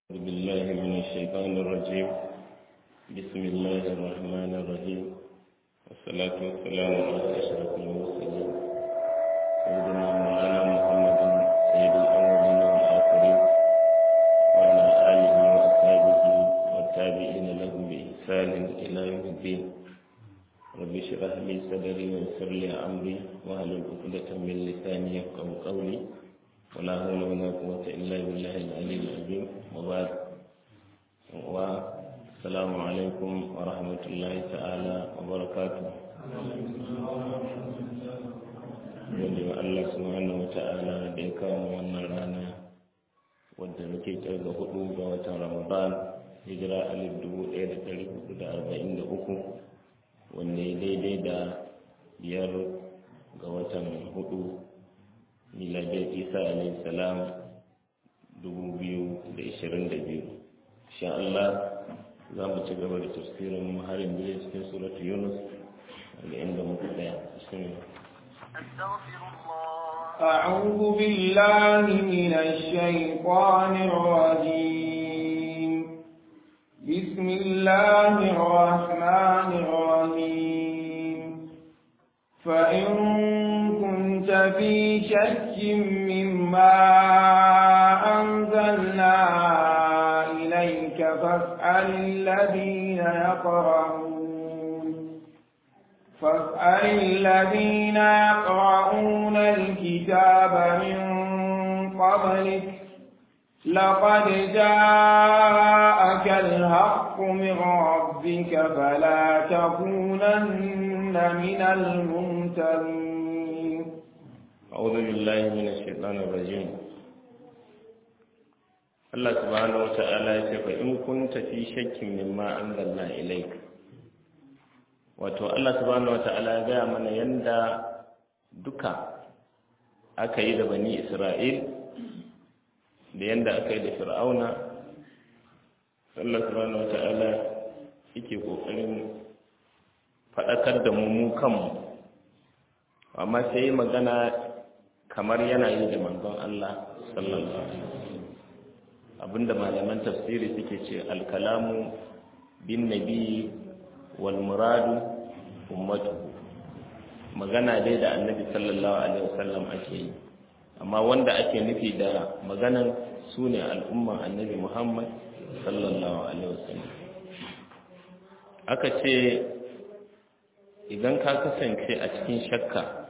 أعوذ بالله من الشيطان الرجيم بسم الله الرحمن الرحيم والصلاة والسلام على أشرف المرسلين سيدنا مولانا محمد سيد الأولين والآخرين وعلى آله وأصحابه والتابعين لهم بإحسان إلى يوم الدين رب اشرح لي صدري ويسر لي أمري واحلل عقدة من لساني يفقهوا قولي ولا حول ولا قوة إلا بالله العلي العظيم وبعد والسلام عليكم ورحمة الله تعالى وبركاته Yadda wa Allah subhanahu wa ta'ala da ya kawo wannan rana wadda muke kirga hudu ga watan Ramadan hijira alif dubu ɗaya da ɗari hudu da arba'in da uku wanda ya daidai da biyar ga watan hudu miladiyar isa alayhi salam 2022 sha Allah za mu ci gaba da tafsirin harin biyu cikin suratu yunus daga inda muka tsaya أعوذ بالله من الشيطان الرجيم بسم الله الرحمن الرحيم فإن كنت في شك مما أنزلنا إليك فاسأل الذين يقرؤون فاسأل الذين يقرؤون الكتاب من قبلك لقد جاءك الحق من ربك فلا تكونن من الممتنين أعوذ بالله من الشيطان الرجيم Allah subhanahu wa ta'ala ya ce fa in kunta fi shakkin mimma anzalna ilayk wato Allah subhanahu wa ta'ala ya gaya mana yanda duka aka yi da bani Isra'il da yanda aka yi da Fir'auna Allah subhanahu wa ta'ala yake kokarin faɗakar da mu mu kanmu amma sai magana kamar yana yi da manzon Allah sallallahu alaihi wasallam abinda malaman tafsiri suke ce alkalamu bin nabi wal muradu ummatu magana dai da annabi sallallahu alaihi wasallam ake yi amma wanda ake nufi da maganan su ne al'umman annabi muhammad sallallahu alaihi wasallam aka ce idan ka kasance a cikin shakka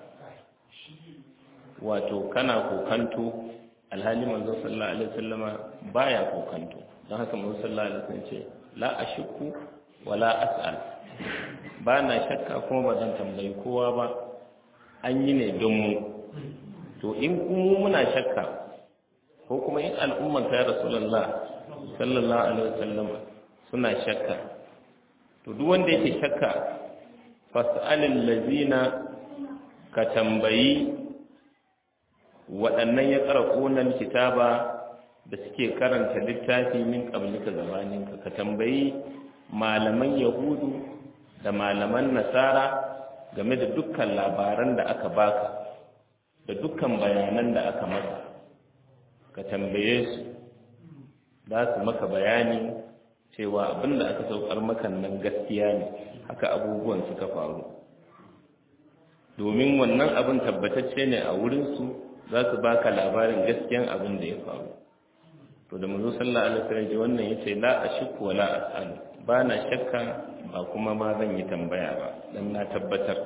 wato kana kokanto alhali manzo sallallahu alaihi wasallama baya kokanto don haka manzo sallallahu alaihi wasallam ce la ashku wala as'al ba na shakka kuma ba zan tambayi kowa ba an yi ne don mu to in kuma muna shakka ko kuma in al'umman ta rasulullah sallallahu alaihi wasallama suna shakka to duk wanda yake shakka fas'alil lazina ka tambayi waɗannan ya ƙara ƙonan kitaba da suke karanta littafi min ƙablika gabaninka ka tambayi malaman yahudu da malaman nasara game da dukkan labaran da aka baka da dukkan bayanan da aka maka ka tambaye su za su maka bayani cewa abin da aka saukar maka nan gaskiya ne haka abubuwan suka faru domin wannan abin tabbatacce ne a wurinsu za su baka labarin gaskiyan abin da ya faru to da manzo sallallahu alaihi wasallam wannan yace la ashku wala as'al ba na shakka ba kuma ma zan yi tambaya ba dan na tabbatar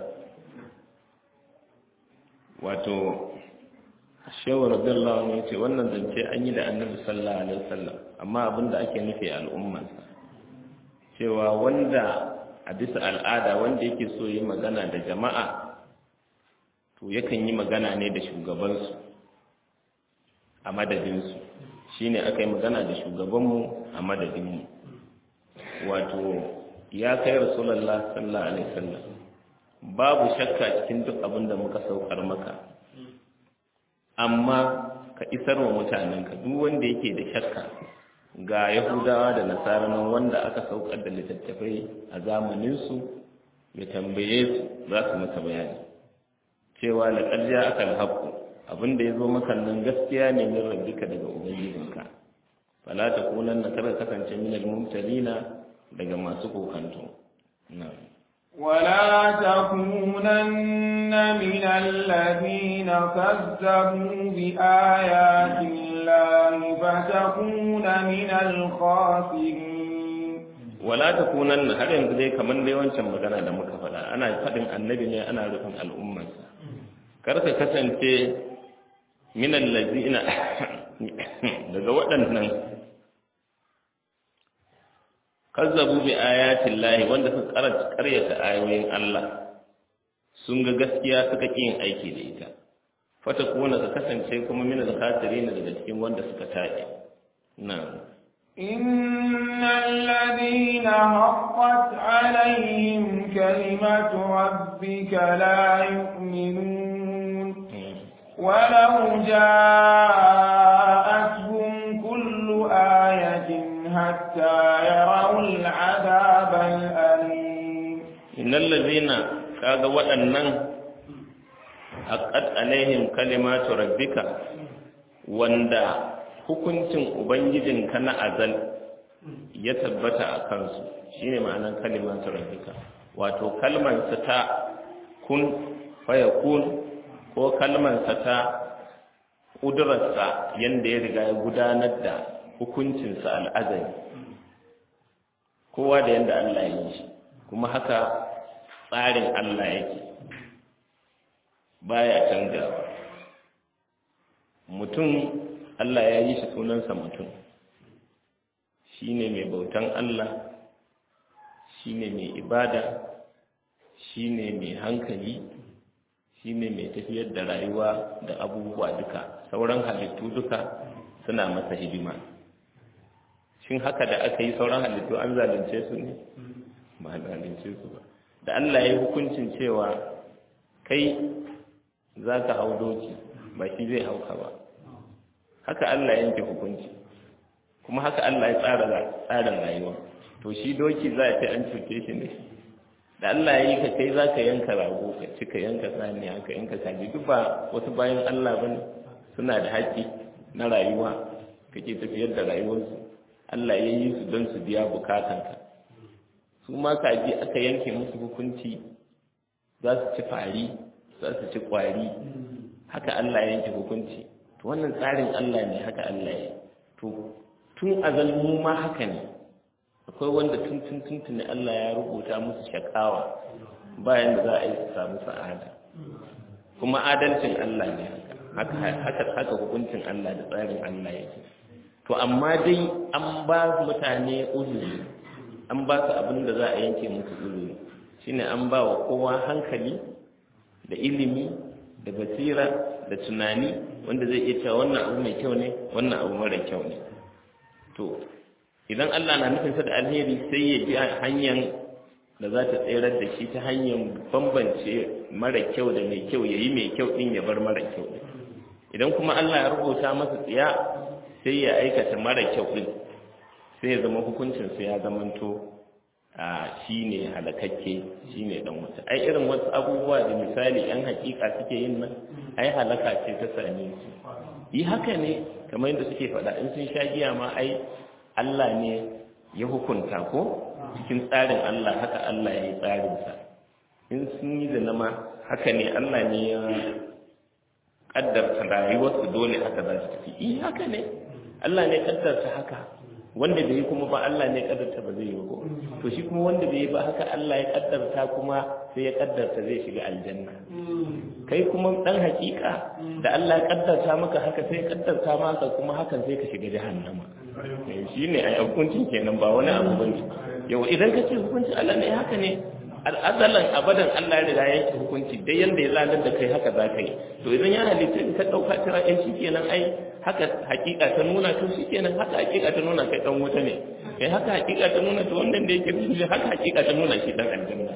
wato shehu radiyallahu anhu yace wannan zance an yi da annabi sallallahu alaihi wasallam amma abin da ake nufi al'ummarsa cewa wanda a bisa al'ada wanda yake so yi magana da jama'a to yakan yi magana ne da shugabansu a madadinsu shi ne aka yi magana da shugabanmu a madadinmu wato ya kai rasulallah sallallahu alaihi wasallam babu shakka cikin duk abin da muka saukar maka amma ka isar wa mutanenka duk wanda yake da shakka ga yahudawa da nasara nan wanda aka saukar da littattafai a zamaninsu ya tambaye su za su masa bayani cewa laƙar ja aka alhaƙu abin da ya zo maka nan gaskiya ne min rabbika daga ubangijinka fala takunanna kada kasance min al-mumtalina daga masu kokanto na'am ولا تكونن من الذين كذبوا بآيات الله فتكون من الخاسرين ولا تكونن har yanzu dai kamar dai wancan magana da muka faɗa ana faɗin annabi ne ana rufin al'ummarsa kar ka kasance min allazina daga waɗannan kazzabu bi ayatin lahi wanda suka karanta karyata ayoyin Allah sun ga gaskiya suka ƙi yin aiki da ita fata kuna ka kasance kuma mina da kasiri daga cikin wanda suka taɗe na إن الذين حقت عليهم كلمة ربك لا يؤمنون ولو جاءتهم كل آية حتى يروا العذاب الأليم إن الذين kaga waɗannan haqqat alaihim kalimatu rabbika wanda hukuncin ubangijinka na azal ya tabbata a kansu shine ma'anar kalimatu rabbika wato kalmar ta kun fayakun ko kalmar ta ƙudurarsa yanda ya riga ya gudanar da hukuncinsa al'azari kowa da yanda Allah ya yi shi kuma haka tsarin Allah yake baya canjawa mutum Allah ya yi shi sunansa mutum shine mai bautan Allah shine mai ibada shine mai hankali shine mai tafiyar da rayuwa da abubuwa duka sauran halittu duka suna masa hidima shin haka da aka yi sauran halittu an zalunce su ne ba zalunce su ba da Allah ya yi hukuncin cewa kai za ka hau doki ba shi zai hauka ba haka Allah ya yanke hukunci kuma haka Allah ya tsara tsarin rayuwa to shi doki za a ce an cuce shi ne da Allah ya yi ka kai za ka yanka rago ka ci ka yanka saniya ka yanka kaji duk ba wasu bayan Allah bane suna da haƙƙi na rayuwa kake tafiyar da rayuwarsu Allah ya yi su don su biya bukatanka su ma kaji aka yanke musu hukunci za su ci fari za su ci kwari haka Allah ya yanke hukunci to wannan tsarin Allah ne haka Allah ya to tun azal mu ma haka ne akwai wanda tun tun tun tun Allah ya rubuta musu shakawa bayan da za a yi su samu sa'ada kuma adalcin Allah ne haka haka haka hukuncin Allah da tsarin Allah yake to amma dai an ba mutane uzuri an ba su abin da za a yanke musu uzuri shine an ba wa kowa hankali da ilimi da basira da tunani wanda zai iya cewa wannan abu mai kyau ne wannan abu mara kyau ne to idan Allah na nufin sa da alheri sai ya bi hanyar da za ta tserar da shi ta hanyar bambance mara kyau da mai kyau yayi mai kyau din ya bar mara kyau din idan kuma Allah ya rubuta masa tsiya sai ya aikata mara kyau din sai ya zama hukuncin sa ya zamanto a shine halakakke shine dan wuta ai irin wasu abubuwa da misali yan hakika suke yin nan ai halaka ce ta same su yi haka ne kamar yadda suke faɗa in sun sha giya ma ai Allah ne ya hukunta ko cikin tsarin Allah haka Allah ya yi tsarinsa in sun yi zina ma haka ne Allah ne ya ƙaddarta rayuwarsu dole haka za su tafi yi haka ne Allah ne ƙaddarta haka wanda bai yi kuma ba Allah ne ƙaddarta ba zai yi ba to shi kuma wanda bai yi ba haka Allah ya ƙaddarta kuma sai ya ƙaddarta zai shiga aljanna kai kuma dan hakika da Allah ya ƙaddarta maka haka sai ya ƙaddarta maka kuma hakan sai ka shiga jahannama shi ne a hukuncin kenan ba wani abu bane yau idan ka ce hukuncin Allah ne haka ne al'azalan abadan Allah ya riga yake hukunci dai yanda ya zalar da kai haka za ka yi to idan ya halitta in ka dauka tira ɗan shi kenan ai haka hakika ta nuna to shi kenan haka hakika ta nuna kai dan wuta ne kai haka hakika ta nuna to wannan da yake shi haka hakika ta nuna shi dan aljanna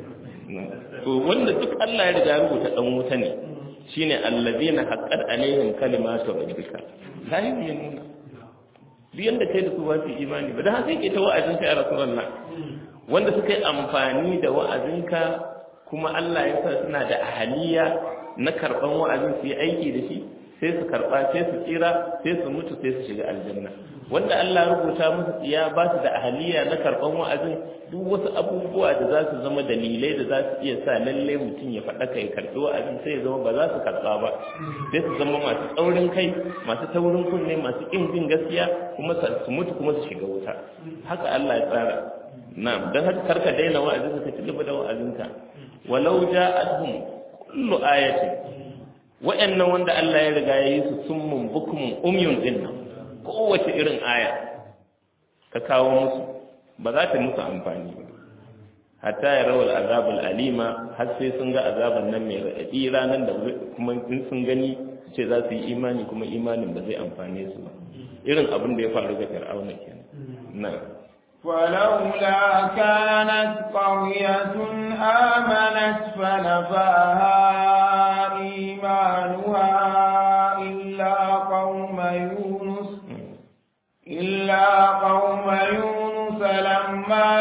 to wanda duk Allah ya riga rubuta dan wuta ne shine allazina haqqat alaihim kalimatu rabbika la yu'minuna duk yanda kai da su ba su imani ba da haka yake ta wa'azin kai a rasulullah wanda suka yi amfani da wa'azinka kuma Allah ya sa suna da ahaliya na karban wa'azin su yi aiki da shi sai su karba sai su tsira sai su mutu sai su shiga aljanna wanda Allah rubuta musu tsiya ba su da ahaliya na karban wa'azin duk wasu abubuwa da za su zama dalilai da za su iya sa lalle mutum ya faɗa kai karɓi wa'azin sai ya zama ba za su karɓa ba sai su zama masu tsaurin kai masu taurin kunne masu ƙin bin gaskiya kuma su mutu kuma su shiga wuta haka Allah ya tsara na'am dan haka karka daina wa'azin ka ci gaba da wa'azinka walau ja'atuhum kullu ayatin wa'annan wanda Allah ya riga ya yi su summun bukumun umyun din nan kowace irin aya ka kawo musu ba za ta musu amfani ba hatta ya rawar azabul alima har sai sun ga azaban nan mai raɗaɗi ranar da kuma in sun gani ce za su yi imani kuma imanin ba zai amfane su ba irin abin da ya faru ga fir'auna kenan na ولولا كانت قرية آمنت فنفاها إيمانها إلا قوم يونس إلا قوم يونس لما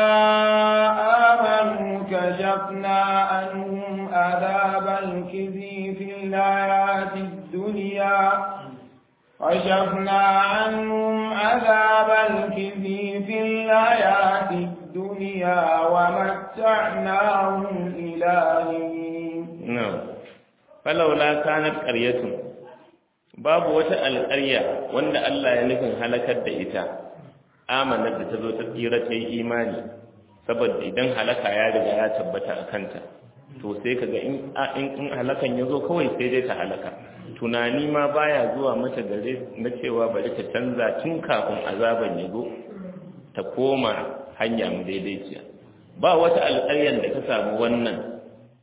آمنوا كشفنا عنهم عذاب الخزي في الحياة الدنيا كشفنا عنهم عذاب الخزي في الحياة الدنيا ومتعناهم إلى حين نعم فلولا كانت قرية babu wata alƙarya wanda Allah ya nufin halakar da ita amanar da ta zo ta tsira ta yi imani saboda idan halaka ya riga ya tabbata a kanta to sai kaga in in halakan ya zo kawai sai dai ta halaka tunani ma baya zuwa mata gare na cewa bari ta canza tun kafin azaban ya zo ta koma hanya mu daidaiciya ba wata alƙaryar da ta samu wannan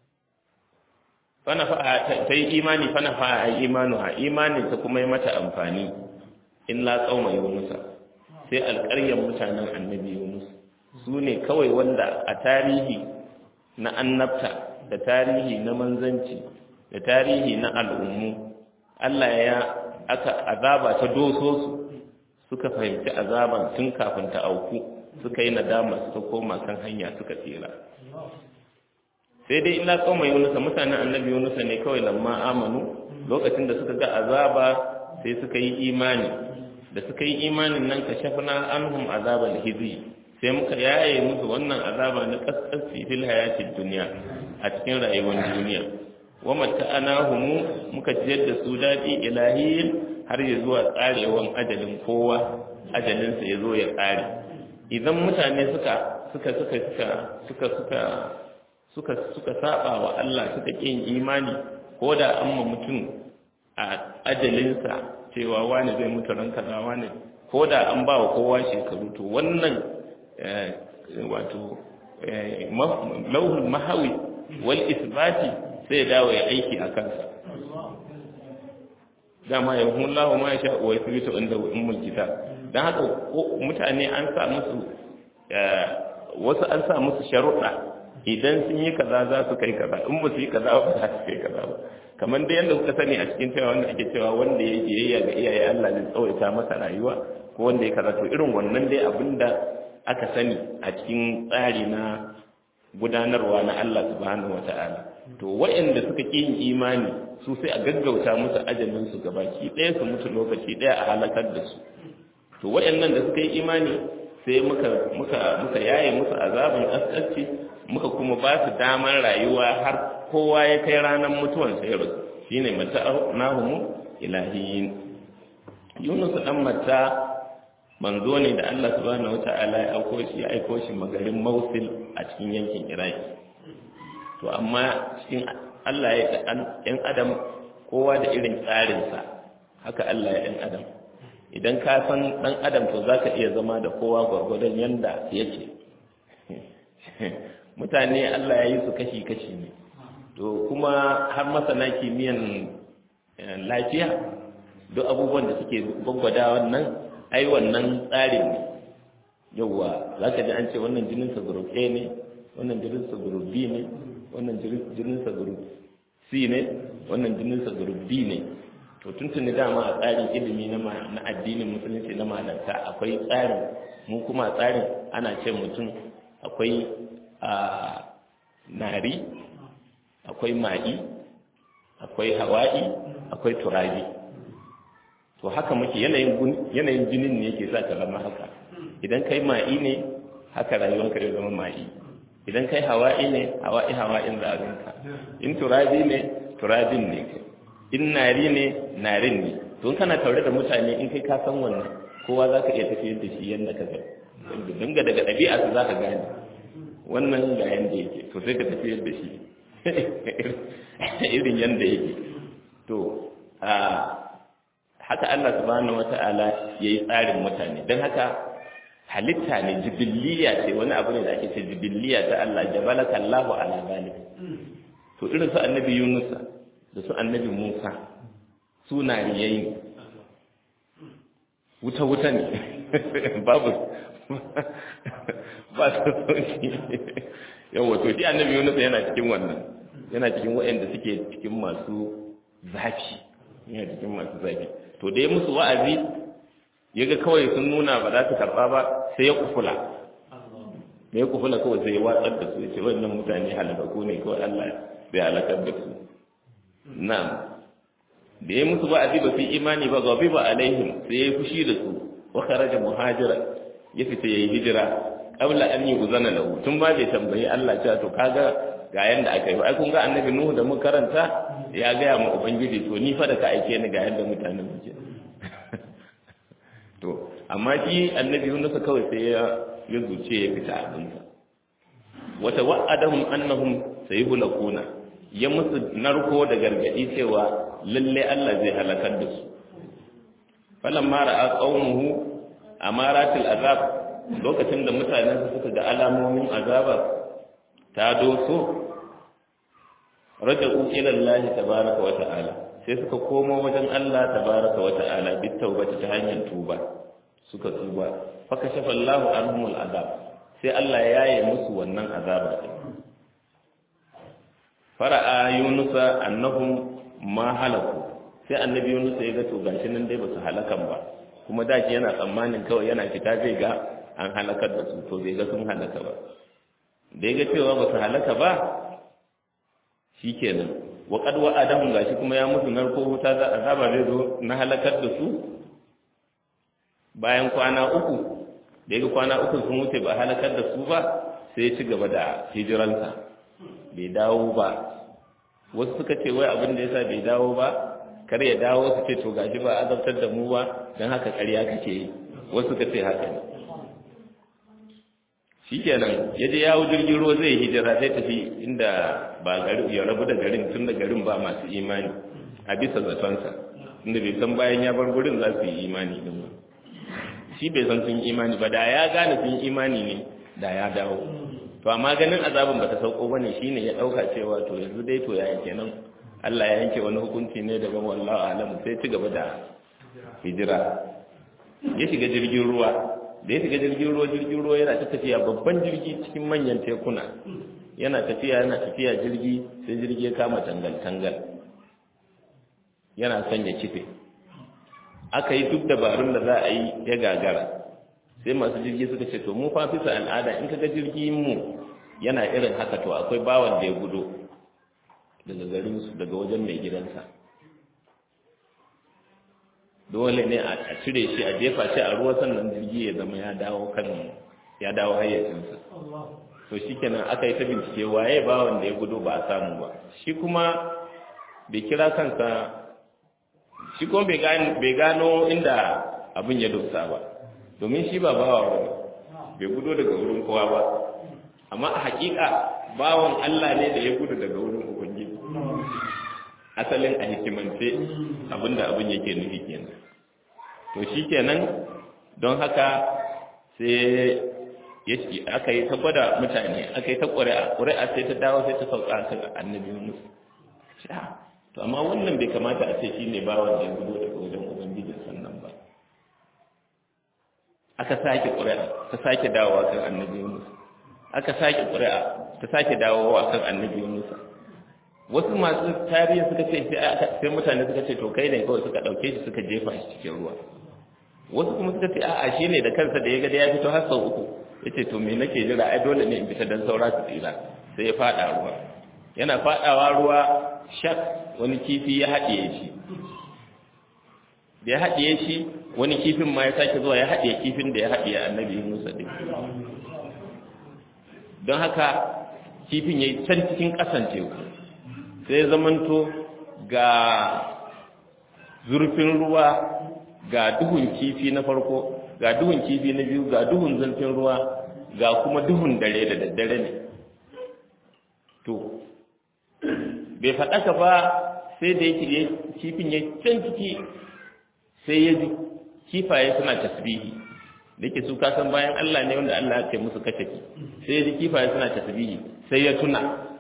ta yi imani fana fa'a imanu ha imanin ta kuma yi mata amfani in la tsauma yunusa sai alƙaryar mutanen annabi yunus su ne kawai wanda a tarihi na annabta da tarihi na manzanci da tarihi na al'ummu Allah ya aka azaba ta doso su suka fahimci azaban tun kafin ta auku suka yi nadama suka koma kan hanya suka tsira sai dai illa kauma yunusa mutanen annabi yunusa ne kawai lamma amanu lokacin da suka ga azaba sai suka yi imani da suka yi imanin nan ka shafna anhum azabal hizi sai muka yaye musu wannan azaba na kaskasci fil hayatid dunya a cikin rayuwar duniya wa mata'anahum muka jiyar da su dadi ilahiyin har ya zuwa tsarewan ajalin kowa ajalin sa yazo ya tsare idan mutane suka suka suka suka suka suka suka suka saba wa Allah suka kin imani ko da an ma mutum a ajalinsa cewa wani zai mutu ran kaza wani ko da an ba wa kowa shekaru to wannan wato lauhul mahawi wal isbati sai dawo ya aiki a kansa dama ya hun lahu ma ya sha wa yasbitu inda ummul kitab dan haka mutane an sa musu wasu an sa musu sharuɗa idan sun yi kaza za su kai kaza in ba su yi kaza ba za su kai kaza ba kamar da yadda kuka sani a cikin cewa wanda ake cewa wanda ya biyayya ga iyaye Allah zai tsawaita masa rayuwa ko wanda ya kaza to irin wannan dai abinda aka sani a cikin tsari na gudanarwa na Allah subhanahu wata'ala to waɗanda suka ƙi yin imani su sai a gaggauta musu ajalin su gabaki ɗaya su mutu lokaci ɗaya a halakar da su to waɗannan da suka yi imani sai muka muka muka yaye musu azabin asƙasci muka kuma ba su damar rayuwa har kowa ya kai ranar mutuwan sai rasu shine mata nahumu ilahiyin yunus dan mata manzo ne da Allah subhanahu wata'ala ya aiko shi ya aiko shi magarin Mosul a cikin yankin Iraki to amma cikin Allah ya ɗan adam kowa da irin tsarinsa haka Allah ya ɗan adam idan ka san ɗan adam to zaka iya zama da kowa gwargwadon yanda yake mutane Allah ya yi su kashi-kashi ne to kuma har masana kimiyyan lafiya duk abubuwan da suke gwaggwada wannan ai wannan tsarin ne yauwa za ka ji an ce wannan jininsa group A ne wannan jininsa group B ne wannan jininsa group C ne wannan jininsa group D ne to tuntuni dama a tsarin ilimi na addinin musulunci na malanta akwai tsarin mu kuma tsarin ana ce mutum akwai a nari akwai ma'i akwai hawa'i akwai turabi to to haka muke yanayin yanayin jinin ne yake sa ka zama haka idan kai ma'i ne haka rayuwarka ya zama ma'i idan kai hawa'i ne hawa'i hawa'in za a ganka in turabi ne turabin ne in nari ne narin ne to kana taure da mutane in kai ka san wannan kowa za ka iya tafiyar da shi yadda ka ga dinga daga ɗabi'a su za ka gane wannan ga yanda yake to sai ka tafiyar da shi irin yanda yake to a haka Allah subhanahu wata'ala yayi tsarin mutane don haka halitta ne jibiliya ce wani abu ne da ake ce jibiliya ta Allah jabalaka Allahu ala zalik to irin su annabi Yunus da su annabi Musa su nariyayi wuta wuta ne babu ba su sauki yawa to shi annabi Yunus yana cikin wannan yana cikin waɗanda suke cikin masu zafi yana cikin masu zafi to da ya musu wa'azi yaga kawai sun nuna ba za su karɓa ba sai ya kufula da ya kufula kawai sai ya watsar da su ya ce wannan mutane halakaku ne kawai Allah bai halakar da su na'am da ya musu wa'azi ba su yi imani ba gabi ba alaihim sai ya yi fushi da su wa kharaja muhajira ya fita yayi hijira qabla an yuzana lahu tun ba bai tambayi Allah cewa to kaga ga yanda aka yi ai kun ga annabi Nuhu da mun karanta ya gaya ma ubangiji to ni fa da ka aike ni ga yanda mutanen suke to amma shi annabi Yunus kawai sai ya ya zuce ya fita abinsa wata wa'adahum annahum sayhulakuna ya musu narko da gargadi cewa lalle Allah zai halakar da su falamma ra'a qaumuhu amaratil azab lokacin da mutanen suka ga alamomin azaba ta doso raja'u ila Allah tabaaraka wa ta'ala sai suka komo wajen Allah tabaaraka wa ta'ala bit tawbati ta hanyar tuba suka tuba fa kashafa Allahu anhumul azab sai Allah ya yaye musu wannan azaba din fara'a yunusa annahum ma halaku sai annabi yunusa ya ga to gashi nan dai basu halakan ba kuma da shi yana tsammanin kawai yana fita zai ga an halakar da su to bai ga sun halaka ba da ya ga cewa basu halaka ba shikenan wa qad wa'adahum gashi kuma ya musu narko wuta za azaba zai zo na halakar da su bayan kwana uku da ya ga kwana uku sun wuce ba halakar da su ba sai ya ci gaba da hijiransa bai dawo ba wasu suka ce wai abin da yasa bai dawo ba kar ya dawo su ce to gashi ba azabtar da mu ba dan haka ƙarya kake yi wasu suka ce haka ne shikenan ya je yawo jirgin ruwa zai hijira zai tafi inda ba gari ya rabu da garin tun da garin ba masu imani a bisa zatonsa inda bai san bayan ya bar gurin za su yi imani din ba shi bai san sun imani ba da ya gane sun imani ne da ya dawo to amma ganin azabin bata sauko bane shine ya dauka cewa to yanzu dai to ya kenan Allah ya yanke wani hukunci ne daban wallahi alam sai ci gaba da hijira ya shiga jirgin ruwa da ya shiga jirgin ruwa jirgin ruwa yana ta tafiya babban jirgi cikin manyan tekuna yana tafiya yana tafiya jirgi sai jirgi ya kama tangal tangal yana son ya kife aka yi duk dabarun da za a yi ya gagara sai masu jirgi suka ce to mu fa bisa al'ada in kaga jirgin mu yana irin haka to akwai bawan da ya gudo daga garin su daga wajen mai gidansa dole ne a cire shi a jefa shi a ruwa sannan jirgi ya zama ya dawo kan ya dawo hayyacinsa to shikenan aka yi ta bincike waye bawan da ya gudo ba a samu ba shi kuma bai kira kansa shi kuma bai gano inda abin ya dosa ba domin shi ba bawa ba bai gudo daga wurin kowa ba amma a hakika bawan Allah ne da ya gudu daga wurin ubangiji asalin a hikimance abinda abin yake nufi kenan to shi kenan don haka sai aka yi ta gwada mutane aka yi ta ƙuri'a ƙuri'a sai ta dawo sai ta sauka kan annabi Yunus to amma wannan bai kamata a ce shine bawan da ya gudu daga wajen ubangijin sannan ba aka sake ƙuri'a ta sake dawowa kan annabi Yunus aka sake ƙuri'a ta sake dawowa kan annabi Yunus wasu masu tarihi suka ce sai mutane suka ce to kai ne kawai suka ɗauke shi suka jefa shi cikin ruwa wasu kuma suka ce a'a shi ne da kansa da ya ga da ya fito har sau uku ya ce to me nake jira ai dole ne in fita don saura su tsira sai ya faɗa ruwa yana faɗawa ruwa shak wani kifi ya haɗiye shi da ya haɗiye shi wani kifin ma ya sake zuwa ya haɗiye kifin da ya haɗiye annabi Musa din don haka kifin ya yi can cikin ƙasan teku sai ya zamanto ga zurfin ruwa ga duhun kifi na farko ga duhun kifi na biyu ga duhun zurfin ruwa ga kuma duhun dare da daddare ne to bai faɗaka ba sai da yake kifin ya can ciki sai ya ji kifaye suna tasbihi da yake su kasan bayan Allah ne wanda Allah ya ce musu kashafi sai ya ji kifaye suna tasbihi sai ya tuna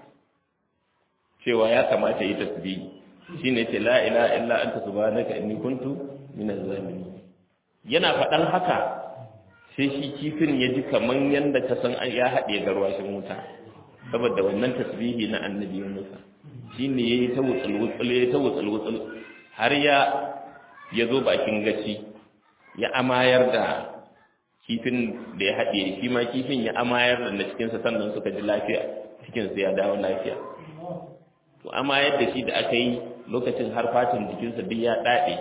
cewa ya kamata yi tasbihi shine ce la ilaha illa anta subhanaka inni kuntu minaz zalimin yana faɗan haka sai shi kifin ya ji kaman yanda ka san ya haɗe garwashin wuta saboda wannan tasbihi na annabi Musa shine yayi ta wutsul wutsul yayi ta wutsul wutsul har ya ya zo bakin gaci ya amayar da kifin da ya haɗe shi ma kifin ya amayar da na cikinsa sannan suka ji lafiya cikinsa ya dawo lafiya to amayar da shi da aka yi lokacin har fatin jikinsa duk ya ɗaɗe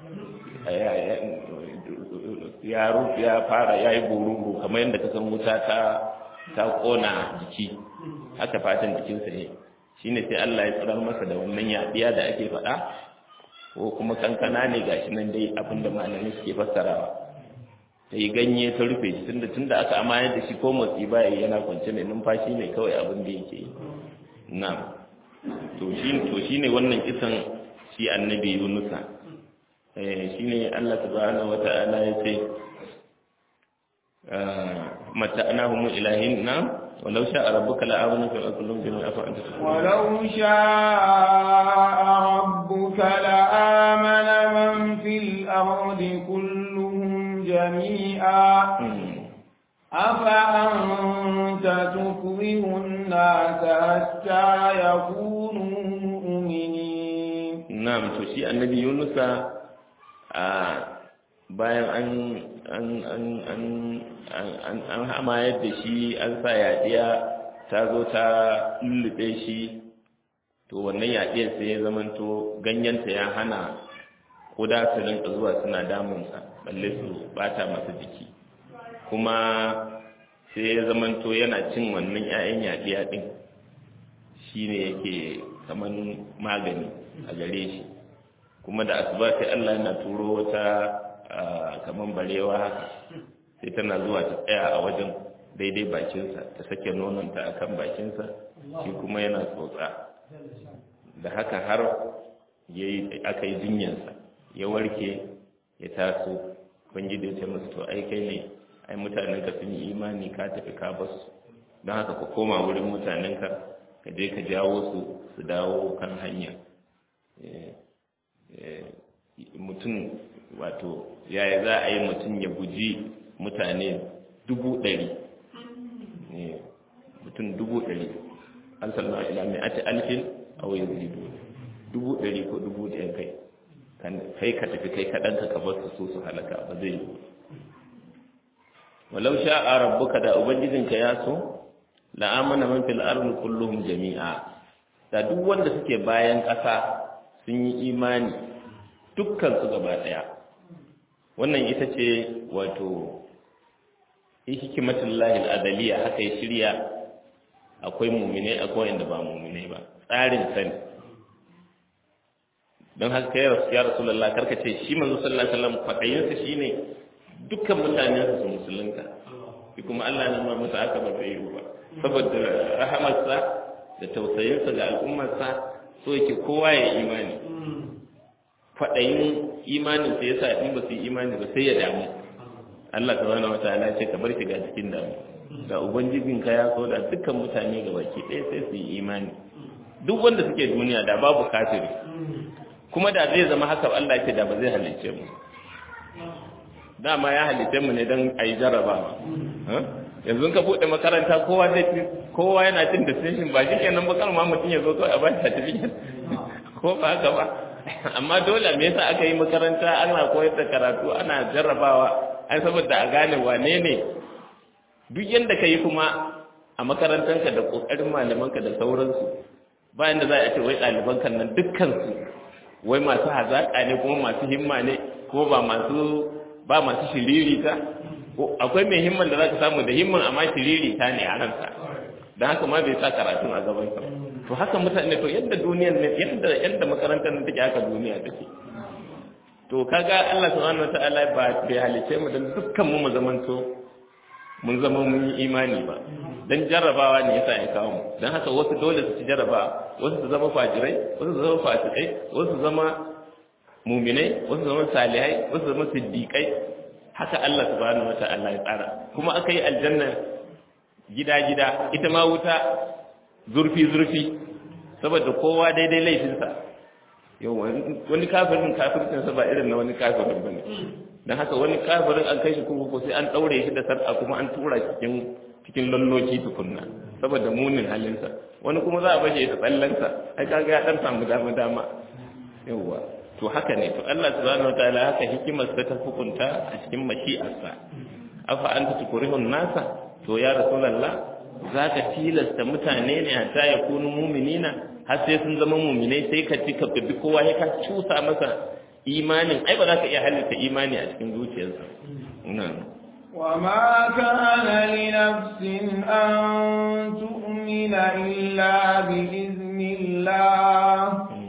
ya fara ya yi bururu kamar yadda ka san wuta ta ta ƙona jiki haka fatan jikinsa ne shi ne sai Allah ya tsirar masa da wannan yaɗiya da ake faɗa ko kuma kankana ne gashi nan dai abinda malamai suke fassarawa ta yi ganye ta rufe shi tunda tunda aka amayar da shi ko motsi baya yana kwance ne numfashi ne kawai abin da yake yi na to shi to shine wannan kisan shi annabi Yunusa eh shine Allah subhanahu wata'ala ya ce mata'nahum ilahin na ولو شاء ربك لآمن في الأرض كلهم جميعا أفأنت ولو شاء ربك لآمن من في الأرض كلهم جميعا أفأنت تكره الناس حتى يكونوا مؤمنين نعم تشيء النبي يونس bayan an an an an an an hamayar da shi an sa yaɗiya ta zo ta lullube shi to wannan yaɗiyar sai ya zamanto ganyenta ya hana kuda su rinka zuwa suna damunsa balle su bata masa jiki kuma sai ya zamanto yana cin wannan 'ya'yan yaɗiya ɗin shi ne yake kamar magani a gare shi kuma da asuba sai Allah yana turo wata kamar barewa haka sai tana zuwa ta tsaya a wajen daidai bakinsa ta sake nononta a kan bakinsa shi kuma yana tsotsa da haka har aka yi jinyarsa ya warke ya taso kwanji da ya ce masu to ai kai ne ai mutanenka sun yi imani ka tafi ka basu don haka ka koma wurin mutanenka ka je ka jawo su su dawo kan hanya mutum wato yaya za a yi mutum ya guji mutane dubu ɗari mutum dubu ɗari an sallallahu ila mai ati alfin a wai zidu dubu ɗari ko dubu ɗaya kai kai ka tafi kai kaɗan ka bar su su halaka ba zai yi walau sha'a rabbuka da ubangijinka ya so la'amana man fil ardi kulluhum jami'a da duk wanda suke bayan ƙasa sun yi imani dukkan su gaba ɗaya wannan ita ce wato hikimatul lahi al'adaliya haka ya shirya akwai mumine akwai wanda ba mumine ba tsarin sani don haka kai rasu ya rasulullah karka ce shi manzo sallallahu alaihi wasallam kwaɗayinsa shine dukkan mutane su musulunta shi kuma Allah na nuna masa aka ba zai yi ba saboda rahamarsa da tausayinsa ga al'ummarsa so yake kowa ya imani kwaɗayin imanin sai yasa in ba su yi imani ba sai ya damu Allah subhanahu wataala ce ka bar shiga cikin damu da ubangijin ka ya so da dukkan mutane ga baki ɗaya sai su yi imani duk wanda suke duniya da babu kafiri kuma da zai zama haka Allah ce da ba zai halicce mu dama ya halicce mu ne don a yi jarrabawa yanzu ka buɗe makaranta kowa zai kowa yana cin distinction ba shi kenan ba kan ma mutum ya zo kawai a ba shi certificate ko ba haka ba amma dole me yasa aka yi makaranta ana koyar da karatu ana jarrabawa ai saboda a gane wane ne duk yanda ka yi kuma a makarantanka da kokarin malamanka da sauransu bayan da za a ce wai ɗaliban kan nan dukkan su wai masu hazaƙa ne kuma masu himma ne ko ba masu ba masu shiririta akwai mai himman da za ka samu da himman amma shiririta ne a ransa don haka ma bai sa karatun a gaban sa to haka mutane to yadda duniyar ne yadda yadda makarantar nan take haka duniya take to kaga Allah subhanahu wataala ba bai halice mu dan dukkan mu mu zamanto mun zama mun yi imani ba dan jarrabawa ne yasa ya kawo mu dan haka wasu dole su ci jarraba wasu su zama fajirai wasu su zama fasikai wasu su zama muminai wasu su zama salihai wasu su zama siddiqai haka Allah subhanahu wataala ya tsara kuma aka yi aljanna gida-gida ita ma wuta zurfi-zurfi saboda kowa daidai laifinsa yau wani kafirin kafircinsa ba irin na wani kafirin ba ne don haka wani kafirin an kai shi kurkuku sai an ɗaure shi da sarƙa kuma an tura cikin cikin lalloki tukunna saboda munin halinsa wani kuma za a bashi ya tsallansa ai kaga ya ɗan samu dama dama yauwa to haka ne to Allah subhanahu wataala haka hikimar ta hukunta a cikin mashi'arsa afa anta tukurihun nasa to ya rasulallah za ka tilasta mutane ne a ta ya kunu muminina har sai sun zama muminai sai ka ci ka bi kowa ya ka cusa masa imanin ai ba za ka iya halitta imani a cikin zuciyarsa وما كان لنفس أن تؤمن إلا بإذن الله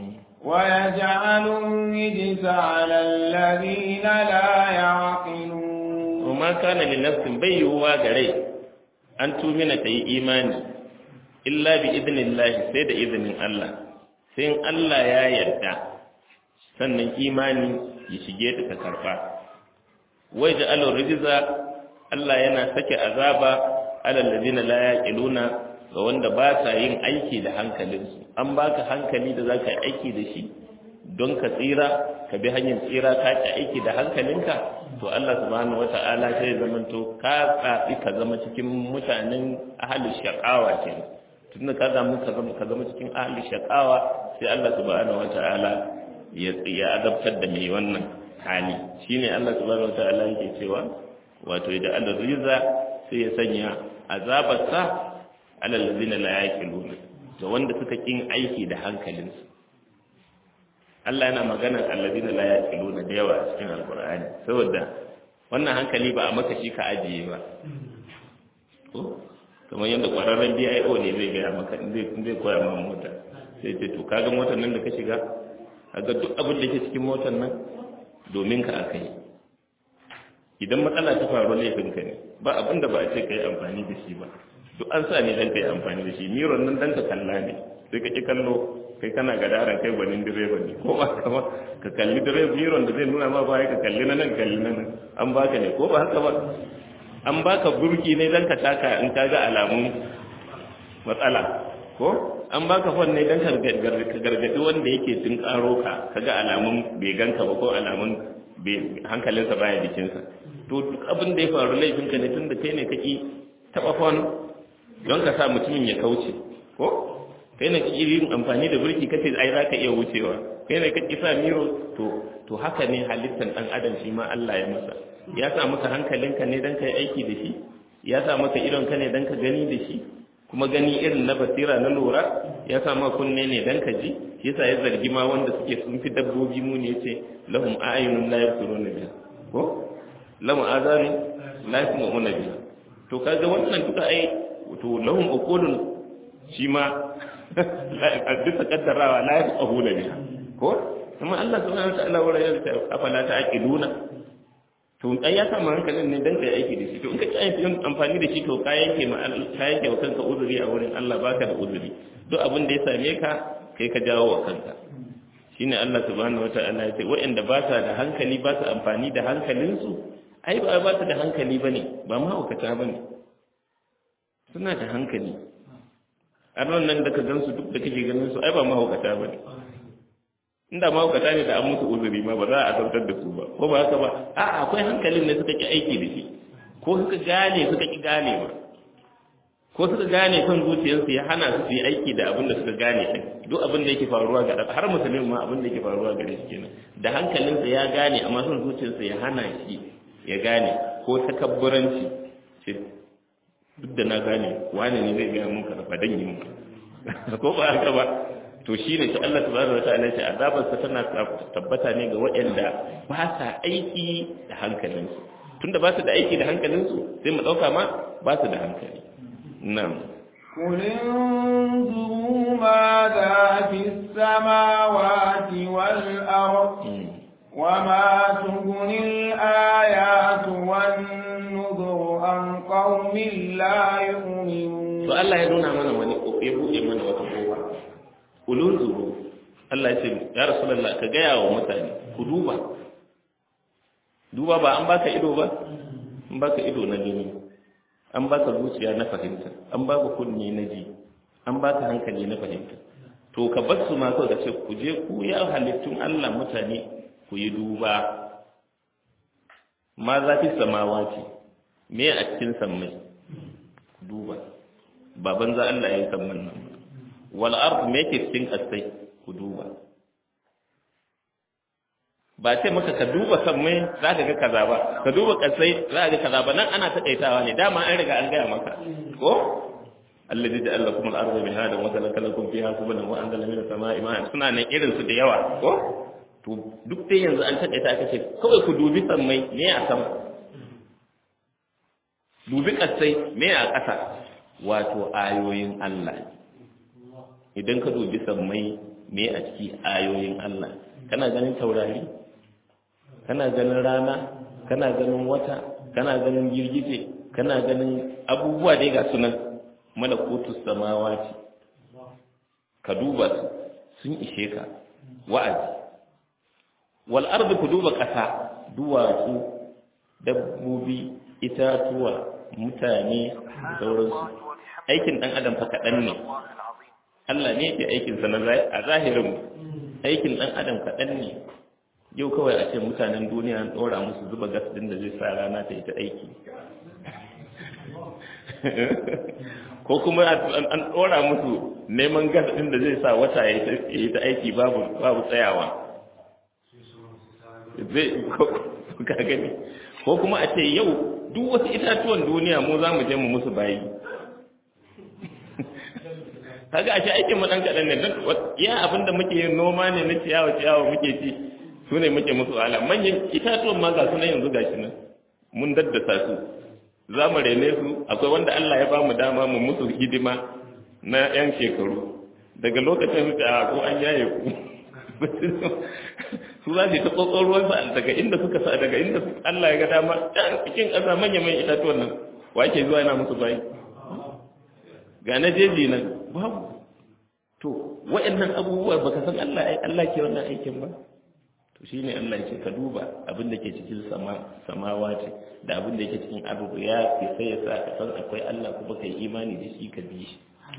ويجعل الرجس على الذين لا يعقلون وما كان لنفس بيوا غري an tumina ta yi imani illa bi idnillahi sai da izinin Allah sai in Allah ya yarda sannan imani ya shige ta ta karba wai da alur rijza Allah yana sake azaba alal ladina la yaqiluna ga wanda ba sa yin aiki da hankalinsu an baka hankali da zaka yi aiki da shi don ka tsira ka bi hanyar tsira ka ci aiki da hankalinka to Allah subhanahu wata'ala sai zaman to ka tsafi ka zama cikin mutanen ahalin shaqawa ke tunda ka zama ka zama ka zama cikin ahalin shaqawa sai Allah subhanahu wata'ala ya ya azabtar da mai wannan hali shine Allah subhanahu wata'ala yake cewa wato idan Allah riza sai ya sanya azabarsa alal ladina la yaqiluna to wanda suka kin aiki da hankalinsu Allah yana maganar allazina la yaqiluna da yawa a cikin alqur'ani saboda wannan hankali ba a maka shi ka ajiye ba ko kamar yadda kwararren BIO ne zai gaya maka zai zai koya ma mota sai ce to kaga motar nan da ka shiga kaga duk abin da ke cikin motar nan domin ka aka yi idan matsala ta faru laifin ka ne ba abin da ba a ce ka yi amfani da shi ba duk an sa ne dan ka yi amfani da shi miron nan dan ka kalla ne sai ka ki kallo kai kana gadaran kai gwanin direba ne ko ba kama ka kalli direba miron da zai nuna ma baya ka kalli na nan kalli na nan an baka ne ko ba haka ba an baka burki ne dan ka taka in ka ga alamun matsala ko an baka fon ne dan ka gargadi wanda yake tun karo ka ka ga alamun bai ganka ba ko alamun hankalinsa baya jikinsa to duk abin da ya faru laifinka ne tun da kai ne kaki taba fon don ka sa mutumin ya kauce ko kai ne kake yin amfani da birki kace ai zaka iya wucewa kai ne kake sa miro to to haka ne halittar dan adam shi ma Allah ya masa ya sa maka hankalinka ne dan kai aiki da shi ya sa maka idon ka ne dan ka gani da shi kuma gani irin na basira na lura ya sa maka kunne ne dan ka ji shi yasa ya zargi ma wanda suke sun fi dabbobi mu ne yace lahum a'yunun la yabsiruna biha ko lahum azanun la yasma'una biha to kaga wannan duka ai to lahum uqulun shi ma bisa kaddarawa la yafahu da biha ko kuma Allah subhanahu wa ta'ala wala ya ta afala ta'qiluna to ai ya samu hankalin ne dan kai aiki da shi to in ka ci yin amfani da shi to ka yanke ma ka yanke wa kanka uzuri a wurin Allah baka da uzuri duk abin da ya same ka kai ka jawo wa kanka shine Allah subhanahu wa ta'ala ya ce waɗanda ba sa da hankali ba sa amfani da hankalinsu ai ba ba su da hankali bane ba mahaukata bane suna da hankali arnan nan da ka gansu duk da kake ganin su ai ba mahaukata ba ne inda mahaukata ne da an musu uzuri ma ba za a sautar da su ba ko ba haka ba a akwai hankalin ne suka ki aiki da shi ko suka gane suka ki gane ba ko suka gane kan zuciyarsu ya hana su su yi aiki da abin da suka gane din duk abin da yake faruwa ga har musulmin ma abin da yake faruwa gare shi kenan da hankalinsa ya gane amma son zuciyarsa ya hana shi ya gane ko takabburanci duk da na gane wani ne zai gaya mun karfa dan yi mun ko ba haka ba to shine ta Allah subhanahu wataala ya ce azabar sa tana tabbata ne ga waɗanda ba sa aiki da hankalinsu tunda ba su da aiki da hankalinsu sai mu dauka ma ba su da hankali na'am قل انظروا ماذا في السماوات والأرض وما تغني الآيات والنذر عن قوم لا يؤمنون to Allah ya nuna mana wani ya buɗe mana wata kowa ulun zuru Allah ya ce ya rasulullah ka gaya wa mutane ku duba duba ba an baka ido ba an baka ido na gani an baka zuciya na fahimta an baka kunni na ji an baka hankali na fahimta to ka bar su ma kawai ka ce ku je ku ya halittun Allah mutane ku yi duba ma za fi samawa ce me a cikin sammai duba baban za Allah ya yi samman nan wal ard me yake cikin kasai ku duba ba ce maka ka duba sammai za ka ga kaza ba ka duba kasai za ka ga kaza ba nan ana taƙaitawa ne dama an riga an gaya maka ko alladhi ja'ala lakum al-ardha mihadan wa salaka lakum fiha subulan wa anzala minas sama'i ma'an suna nan irin su da yawa ko to duk dai yanzu an taƙaita aka ce kawai ku dubi sammai ne a sama dubi kasai me a ƙasa wato ayoyin Allah idan ka dubi sammai me a ciki ayoyin Allah kana ganin taurari kana ganin rana kana ganin wata kana ganin girgije kana ganin abubuwa dai ga sunan malakutu samawati ka duba su sun ishe ka wa'azi wal ardi ku duba ƙasa duwatsu dabbobi itatuwa mutane da sauransu aikin ɗan adam fa kaɗan ne Allah ne ke aikinsa na a zahirin aikin ɗan adam kaɗan ne yau kawai a ce mutanen duniya an ɗora musu zuba gas ɗin da zai sa rana ta yi ta aiki ko kuma an ɗora musu neman gas ɗin da zai sa wata ya yi ta aiki babu tsayawa zai ka gani ko kuma a ce yau duk wasu itatuwan duniya mu za mu je mu musu bayi kaga a ce aikin mu dan kaɗan ne don ya abin da muke yin noma ne na ciyawa ciyawa muke ci su ne muke musu wahala manyan itatuwan ma ga su nan yanzu gashi nan mun daddasa su za mu rene su akwai wanda Allah ya ba mu dama mu musu hidima na yan shekaru daga lokacin da ko an yaye ku su za su yi ta tsotson ruwansa daga inda suka sa daga inda Allah ya ga dama cikin ƙasa manya mai itatuwan nan wa ke zuwa yana musu bayi ga na jeji nan babu to wa'annan abubuwa baka san Allah ai Allah ke wannan aikin ba to shine Allah yake ka duba abin da ke cikin sama samawa ce da abin da yake cikin abu ya ke sai ya sa ka san akwai Allah kuma kai imani da shi ka bi shi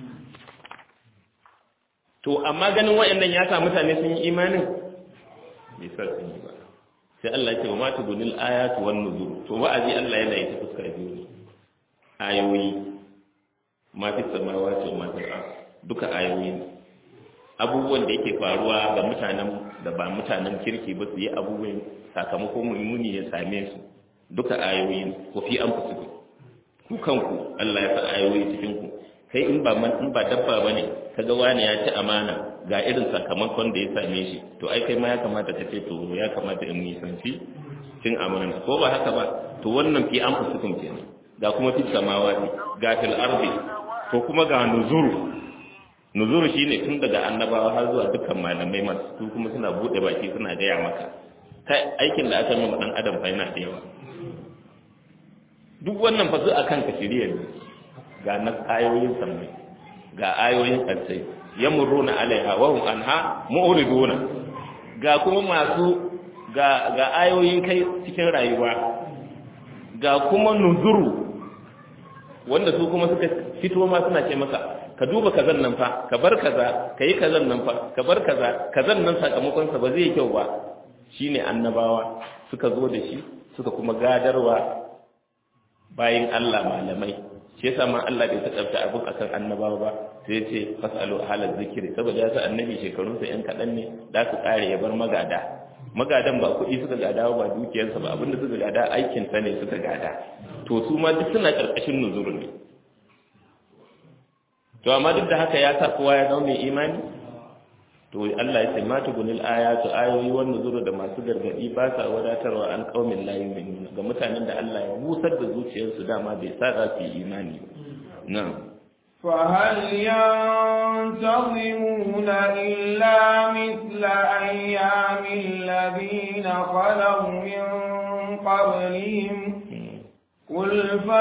to amma ganin wa'annan ya sa mutane sun yi imanin bai sa sun yi ba sai Allah ce wa ma tugunil ayatu wan nuzur to wa'azi Allah yana yi ta fuskar biyu ne ayoyi ma fi samawati wa ma fi duka ayoyi ne abubuwan da yake faruwa ga mutanen da ba mutanen kirki ba su yi abubuwan sakamakon mummuni ya same su duka ayoyi ne ko fi an fusu ku kanku Allah ya sa ayoyi cikin ku kai in ba in ba dabba bane kaga wani ya ci amana ga irin sakamakon da ya same shi to ai kai ma ya kamata ka ce to ya kamata in nisanci cin amana ko ba haka ba to wannan fi an fusukum kenan ga kuma fi samawati ga fil ardi ko kuma ga nuzuru nuzuru shine tun daga annabawa har zuwa dukkan malamai masu su kuma suna bude baki suna gaya maka kai aikin da aka nuna dan adam fa yana da yawa duk wannan fa su akan ka shirye ne ga na ayoyin sammai ga ayoyin kansai yamuruna alaiha wa hum anha mu'riduna ga kuma masu ga ga ayoyin kai cikin rayuwa ga kuma nuzuru wanda su kuma suka fito ma suna ce maka ka duba kazan nan fa ka bar kaza ka yi kazan nan fa ka bar kaza kazan nan sakamakon sa ba zai yi kyau ba shine annabawa suka zo da shi suka kuma gadarwa bayin Allah malamai shi yasa ma Allah bai ta tsafta abin akan annabawa ba sai ya ce fasalu halal zikiri saboda yasa annabi shekarun sa yan kadan ne da su kare ya bar magada magadan ba kuɗi suka gada ba dukiyarsa ba abinda suka gada aikin sa ne suka gada to su ma duk suna karkashin nuzuru ne to amma duk da haka ya sa kowa ya zama mai imani to Allah ya ce ma tugunil ayatu ayoyi wanda zuru da masu gargadi ba sa wadatarwa an qaumin la yu'minun ga mutanen da Allah ya busar da zuciyarsu dama bai sa za su yi imani na'am فهل ينتظمون إلا مثل أيام الذين خلوا من قبلهم قل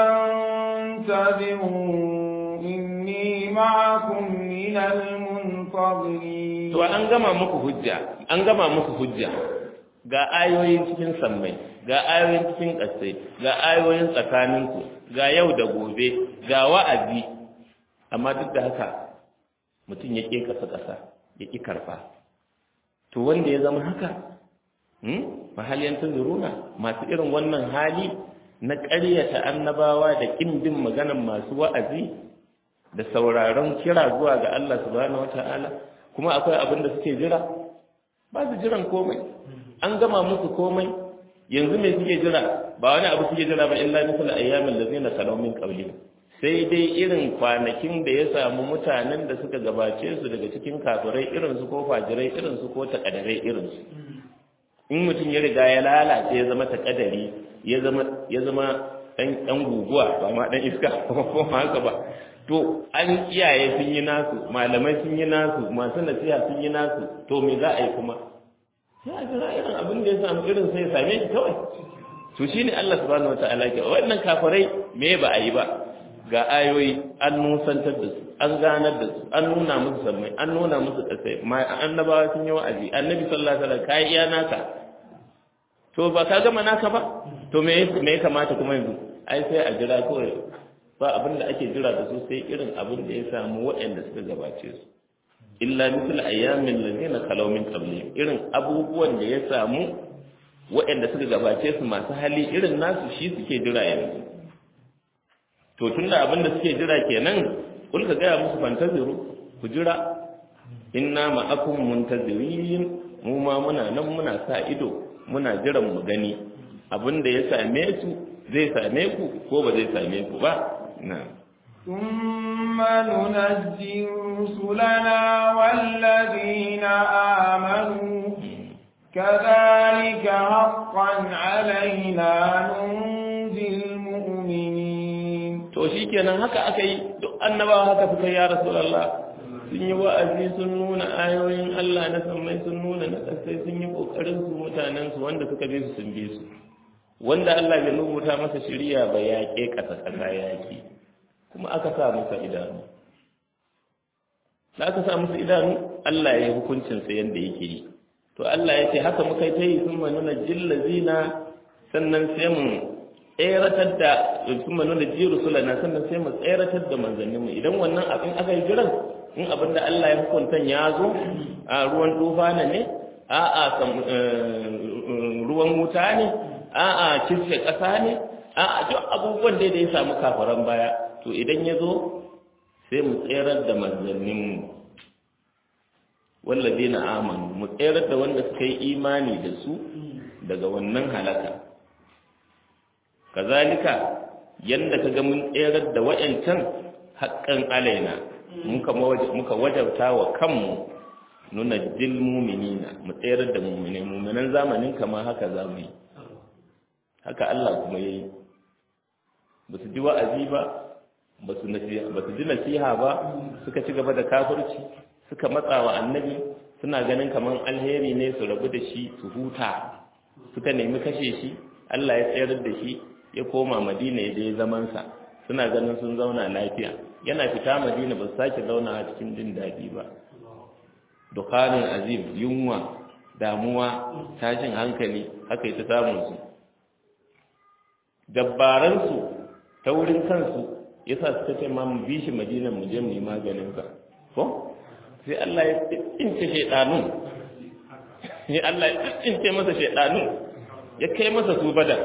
فانتظروا إني معكم من المنتظرين to an gama muku hujja an gama muku hujja ga ayoyin cikin sammai ga ayoyin cikin ƙasai ga ayoyin tsakaninku ga yau da gobe ga wa'azi amma duk da haka mutum ya ƙe ƙasa ƙasa ya ƙi karfa to wanda ya zama haka mahaliyan tunzuruna masu irin wannan hali na ƙaryata annabawa da ƙin bin maganan masu wa'azi da sauraron kira zuwa ga Allah subhanahu wata'ala kuma akwai abin da suke jira ba su jiran komai an gama musu komai yanzu me suke jira ba wani abu suke jira ba illa misal ayyamin lazina kalau min qablihim sai dai irin kwanakin da ya samu mutanen da suka gabace su daga cikin kafirai irin su ko fajirai irin su ko takadarai irin su in mutum ya riga ya lalace ya zama takadari ya zama ya zama dan dan guguwa ba ma dan iska ko haka ba to an iyaye sun yi nasu malamai sun yi nasu masu nasiha sun yi nasu to me za a yi kuma sai a jira irin abin da ya samu irin sai ya same shi kawai to shine Allah subhanahu wataala ke wannan kafirai me ba a yi ba ga ayoyi an nusantar da su an ganar da su an nuna musu sammai an nuna musu kasai annabawa sun yi wa'azi annabi sallallahu alaihi wasallam kai iya naka to ba ka gama naka ba to me me ya kamata kuma yanzu ai sai a jira kawai ba abin da ake jira da su sai irin abin da ya samu waɗanda suka gabace su illa misal ayyamin ladina khalaw min qablihim irin abubuwan da ya samu waɗanda suka gabace su masu hali irin nasu shi suke jira yanzu to tunda abin da suke jira kenan kul ka gaya musu fantaziru ku jira inna ma'akum muntazirin mu ma muna nan muna sa ido muna jiran mu gani abin da ya same su zai same ku ko ba zai same ku ba na'am ثم ننجي رسلنا والذين آمنوا كذلك حقا علينا ننجي المؤمنين to shikenan haka aka yi duk annabawa haka suka ya rasulullah sun yi wa'azi sun nuna ayoyin Allah na sammai sun nuna na kasai sun yi kokarin su mutanen su wanda suka bi su sun bi su wanda Allah bai rubuta masa shiriya ba ya ke kasa kasa yaki kuma aka sa masa idanu da aka sa masa idanu Allah ya yi hukuncin sa yanda yake yi to Allah ya ce haka muka yi ta yi sun manuna jillazina sannan sai mu tseratar da sun manuna jiru sulana sannan sai mu tseratar da manzanninmu idan wannan abin aka yi jiran in abin da Allah ya hukunta ya zo a ruwan tufana ne a a ruwan wuta ne a a kisfe ƙasa ne a a duk abubuwan da ya samu kafaran baya to idan ya zo sai mu tserar da manzanninmu wallazina amanu mu tserar da wanda suka yi imani da su daga wannan halaka kazalika yanda kaga mun tserar da wayancan haqqan alaina muka wajabta wa kanmu nuna jil mu'minina mu tserar da mu'mine mu'minan zamanin kama haka zamu yi haka Allah kuma yayi ba su ji wa'azi ba ba su ji nasiha ba suka ci gaba da kafirci suka matsa wa annabi suna ganin kamar alheri ne su rabu da shi su huta suka nemi kashe shi Allah ya tsayar da shi ya koma madina ya je zamansa suna ganin sun zauna lafiya yana fita madina ba su sake zauna a cikin jin daɗi ba dukanin azim yunwa damuwa tashin hankali haka ita samun su dabbaransu ta wurin kansu yasa suka ce ma mu bi shi madina mu je mu yi maganin ka ko sai Allah ya tsince shaidanun sai Allah ya tsince masa shaidanun ya kai masa su badar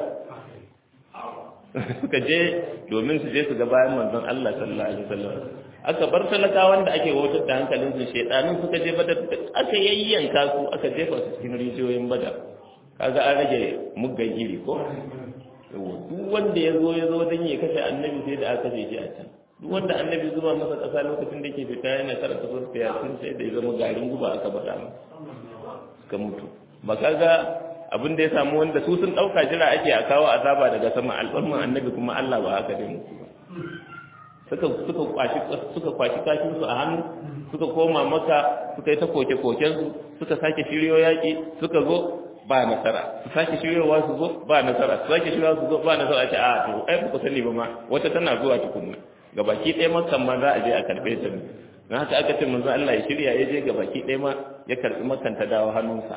suka je domin su je su ga bayan manzon Allah sallallahu alaihi wasallam aka bar talakawan da ake wautar da hankalin su shaidanun suka je badar aka yayyanka su aka jefa su cikin rijiyoyin badar kaga an rage muggan iri ko duk wanda ya zo ya zo don ya kashe annabi sai da aka kashe shi a can duk wanda annabi zuba masa ƙasa lokacin da ke fita yana karanta suratul yasin sai da ya zama garin guba aka faɗa masa suka mutu ba kaga abin da ya samu wanda su sun ɗauka jira ake a kawo azaba daga sama al'umman annabi kuma Allah ba haka dai musu ba suka suka kwashi suka kwashi kashin su a hannu suka koma maka suka yi ta koke koken su suka sake shiryo yaki suka zo ba nasara su sake shiryowa su zo ba nasara su sake shiryowa su zo ba nasara ce a to ai ba ku sani ba ma wata tana zuwa tukunna gabaki ɗaya makan ma za a je a karɓe ta ne don haka aka ce manzo Allah ya shirya ya je gabaki ɗaya ma ya karɓi makan ta dawo hannunsa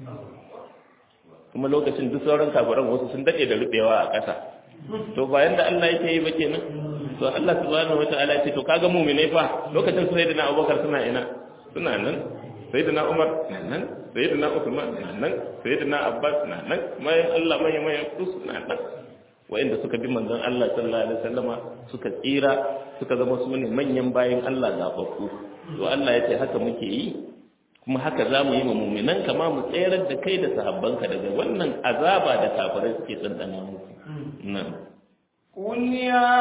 kuma lokacin duk sauran kafiran wasu sun daɗe da rubewa a ƙasa to bayan da Allah yake yi ba kenan to Allah subhanahu wataala ce to kaga mu'minai fa lokacin sayyidina Abubakar suna ina suna nan sayyidina Umar na nan sayyidina Uthman na nan sayyidina Abbas na nan mai Allah mai mai suna nan wa'inda suka bi manzon Allah sallallahu alaihi wasallama suka tsira suka zama su ne manyan bayin Allah zababbu to Allah ya ce haka muke yi kuma haka za mu yi ma muminan kama mu tsayar da kai da sahabbanka daga wannan azaba da kafirai suke tsantsana muku nan قل يا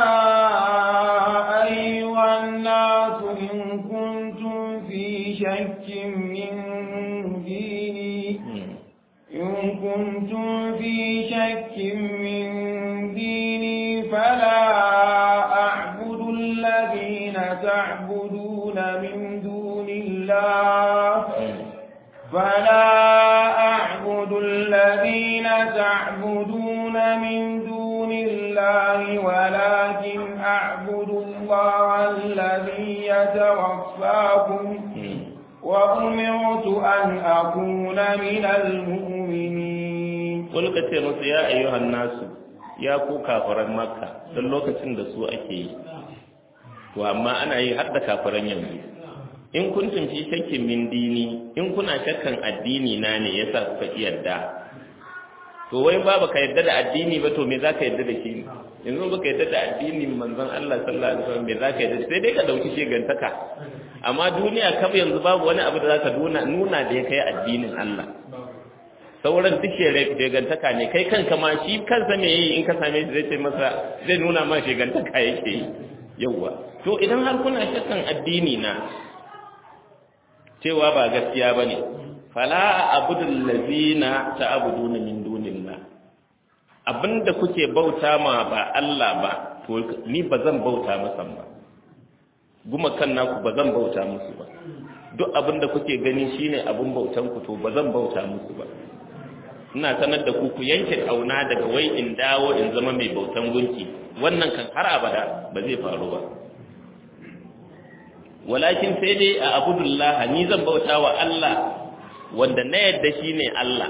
أيها الناس إن كنتم في شك من ديني إن كنتم في شك من ديني فلا أعبد الذين تعبدون من دون الله فلا أعبد الذين تعبدون من دون الله ولكن أعبد الله الذي يتوفاكم وأمرت أن أكون من المؤمنين قل كتير يا أيها الناس ya ku kafiran makka don lokacin da su ake yi to amma ana yi har da kafiran yanzu in kuntum fi shakkin min dini in kuna shakkan addini na ne yasa kuka yarda to wai ba baka yarda da addini ba to me zaka yarda da shi yanzu baka yarda da addinin manzon Allah sallallahu alaihi wasallam me zaka yarda sai dai ka dauki shegantaka amma duniya kaf yanzu babu wani abu da zaka nuna nuna da ya kai addinin Allah sauran duk shegantaka ne kai kanka ma shi kansa me yi in ka same shi zai ce masa zai nuna ma shegantaka yake yi yawwa to idan har kuna shakkan addini na cewa ba gaskiya bane fala abudul ladina ta'buduna min dunillah abinda kuke bauta ma ba Allah ba to ni bazan bauta masa ba guma kan naku bazan bauta musu ba duk abinda kuke gani shine abin bautan ku to bazan bauta musu ba ina sanar da ku ku yanke kauna daga wai in dawo in zama mai bautan gunki wannan kan har abada ba zai faru ba walakin sai dai a abudullah ni zan bauta wa Allah wanda na yadda shine Allah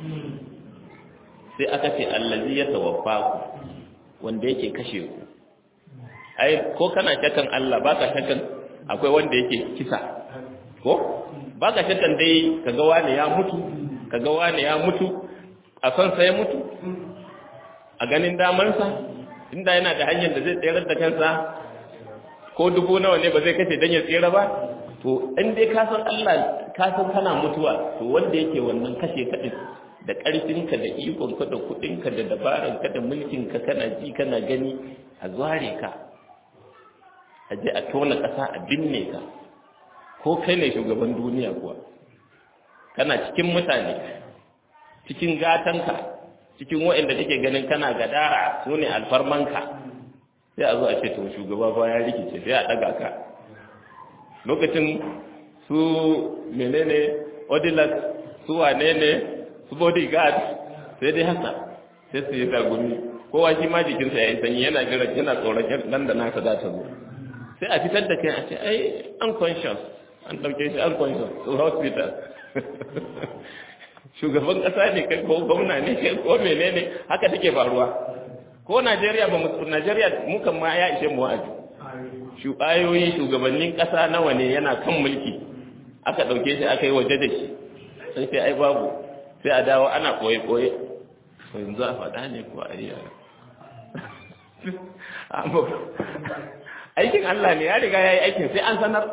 sai aka ce allazi ya tawaffa ku wanda yake kashe ku ai ko kana shakkan Allah baka shakkan akwai wanda yake kisa ko baka shakkan dai kaga wani ya mutu kaga wani ya mutu a son sa ya mutu a ganin damansa inda yana da hanyar da zai tsayar da kansa ko dubu nawa ne ba zai kashe dan ya tsira ba to in dai ka san Allah ka san kana mutuwa to wanda yake wannan kashe kadin da ƙarfinka da ikonka da kuɗinka da dabaranka da mulkinka kana ji kana gani a zware ka a je a tona ƙasa a binne ka ko kai ne shugaban duniya kuwa kana cikin mutane cikin gatanka cikin waɗanda kake ganin kana gadara su ne alfarmanka sai a zo a ce to shugaba ba ya rikice sai a ɗaga ka lokacin su menene odilas su wane ne su bodyguard sai dai haka sai su yi tagumi kowa shi ma jikinsa ya yi sanyi yana jira yana tsoron nan da nasa za ta zo sai a fitar da kai a ce ai unconscious an ɗauke shi unconscious to hospital shugaban ƙasa ne kai ko gwamna ne kai ko menene haka take faruwa ko Najeriya ba mu Najeriya mu kan ma ya ishe mu wa'azi shugayoyin shugabannin ƙasa nawa ne yana kan mulki aka ɗauke shi aka yi waje da shi sai sai ai babu sai a dawo ana ɓoye-ɓoye to yanzu a faɗa ne ko a riya aikin Allah ne ya riga ya yi aikin sai an sanar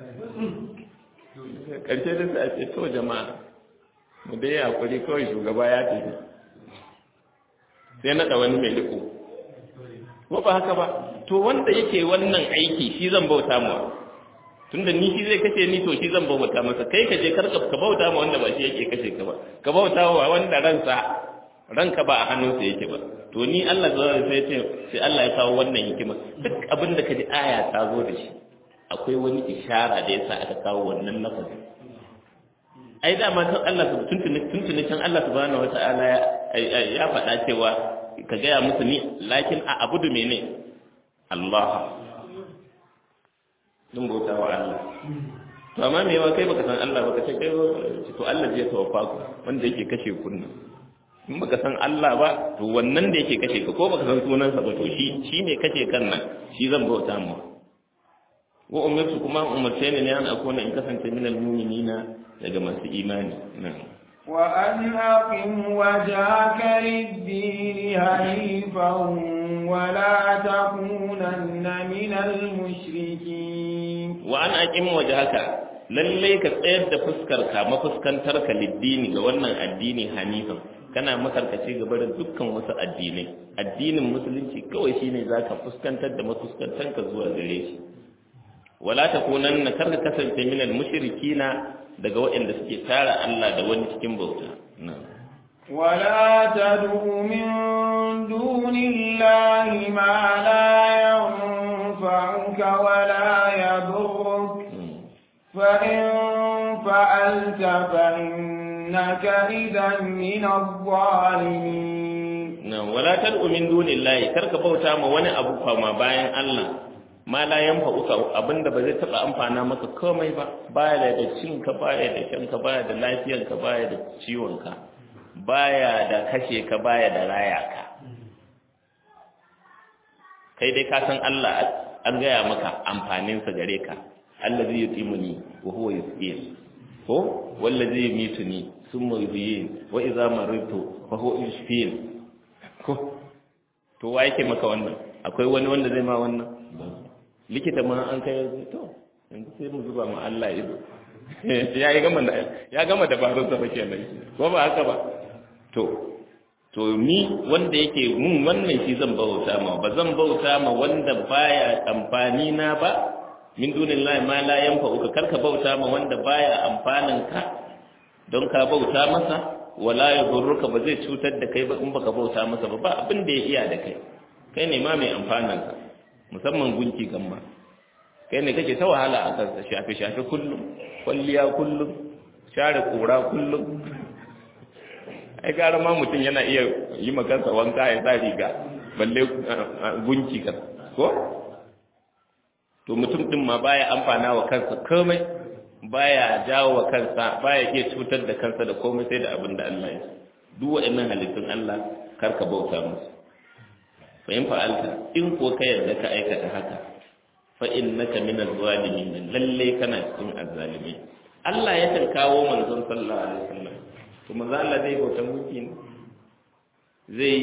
ƙarshe da sa ce to jama'a mu dai hakuri kawai shugaba ya tafi sai naɗa wani mai riko ko ba haka ba to wanda yake wannan aiki shi zan bauta mu tunda ni shi zai kashe ni to shi zan bauta masa kai ka je karka ka bauta ma wanda ba shi yake kashe ka ba ka bauta wa wanda ransa ranka ba a hannunsa yake ba to ni Allah zai sai ce sai Allah ya kawo wannan hikima duk abin da kaji aya ta zo da shi akwai wani ishara da yasa aka kawo wannan lafazi ai da ma san Allah tuntuni tuntuni can Allah subhanahu wata'ala ya faɗa cewa ka gaya musu ni lakin a abudu mene Allah dun bauta wa Allah to amma me yawa kai baka san Allah baka ce kai to Allah zai tawaffa ku wanda yake kashe kunna in baka san Allah ba to wannan da yake kashe ka ko baka san sunansa ba to shi shi ne kashe kan nan shi zan bauta mu wa umirtu kuma umarce ne an akuna in kasance minal mu'minina daga masu imani na'am وأن أقم وجهك للدين هنيفا ولا تكونن من المشركين وأن أقم وجهك lallai ka tsayar da fuskarka mafuskantarka liddini ga wannan addini hanifan kana makarkace gaba da dukkan wasu addinai addinin musulunci kawai shine zaka fuskantar da mafuskantanka zuwa gare shi wala takunanna karka kasance minal mushrikina daga waɗanda suke tara Allah da wani cikin bauta ولا تدع من دون الله ما لا ينفعك ولا يضرك فإن فعلت فإنك إذا من الظالمين نعم ولا تدع من دون الله كرك بوتا ما wani abu fama bayan Allah ma la yanfa uka abinda ba zai taba amfana maka komai ba baya da cin ka baya da shan ka baya da lafiyar ka baya da ciwon ka baya da kashe ka baya da raya ka kai dai ka san Allah an gaya maka amfanin sa gare ka allazi yutimuni wa huwa yusqin ko wallazi yumituni thumma yuhyin wa idza maritu fa huwa yushfin ko to wa yake maka wannan akwai wani wanda zai ma wannan likita ma an kai to yanzu sai mu zuba ma Allah ido ya yi gama ya gama dabarun sa bake nan ko ba haka ba to to ni wanda yake mun wannan shi zan bauta ma ba zan bauta ma wanda baya amfani na ba min dunillahi ma la yanfa'uka karka bauta ma wanda baya amfanin ka don ka bauta masa wala yadurruka ba zai cutar da kai ba in baka bauta masa ba ba abin da ya iya da kai kai ne ma mai amfanin ka musamman gunki gamma kai ne kake ta wahala a kansa shafe shafe kullum kwalliya kullum share kura kullum ai gara ma mutum yana iya yi makansa wanka ya sa riga balle gunki ka ko to mutum din ma baya amfana wa kansa komai baya jawo wa kansa baya iya cutar da kansa da komai sai da abin da Allah ya duk waɗannan halittun Allah karka bauta musu fa in fa'alta in ko ka yarda ka aikata haka fa innaka min az-zalimin lalle kana cikin az-zalimin Allah ya kan kawo manzon sallallahu alaihi wasallam to manzo Allah zai bauta muki zai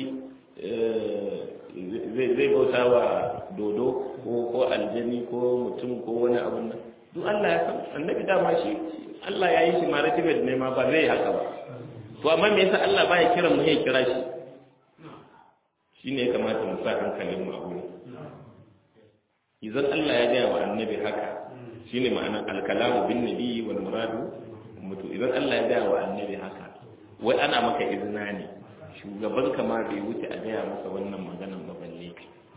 zai zai bauta wa dodo ko ko aljani ko mutum ko wani abu nan duk Allah ya san annabi dama shi Allah ya yi shi maratibet ne ma ba zai haka ba to amma me yasa Allah baya kiran mu ya kira shi shine ya kamata mu sa hankalin mu a wurin idan Allah ya gaya wa annabi haka shine ma'anar alkalamu bin nabi wal muradu mutu idan Allah ya gaya wa annabi haka wai ana maka izina ne shugaban kama bai wuce a gaya masa wannan maganan ba balle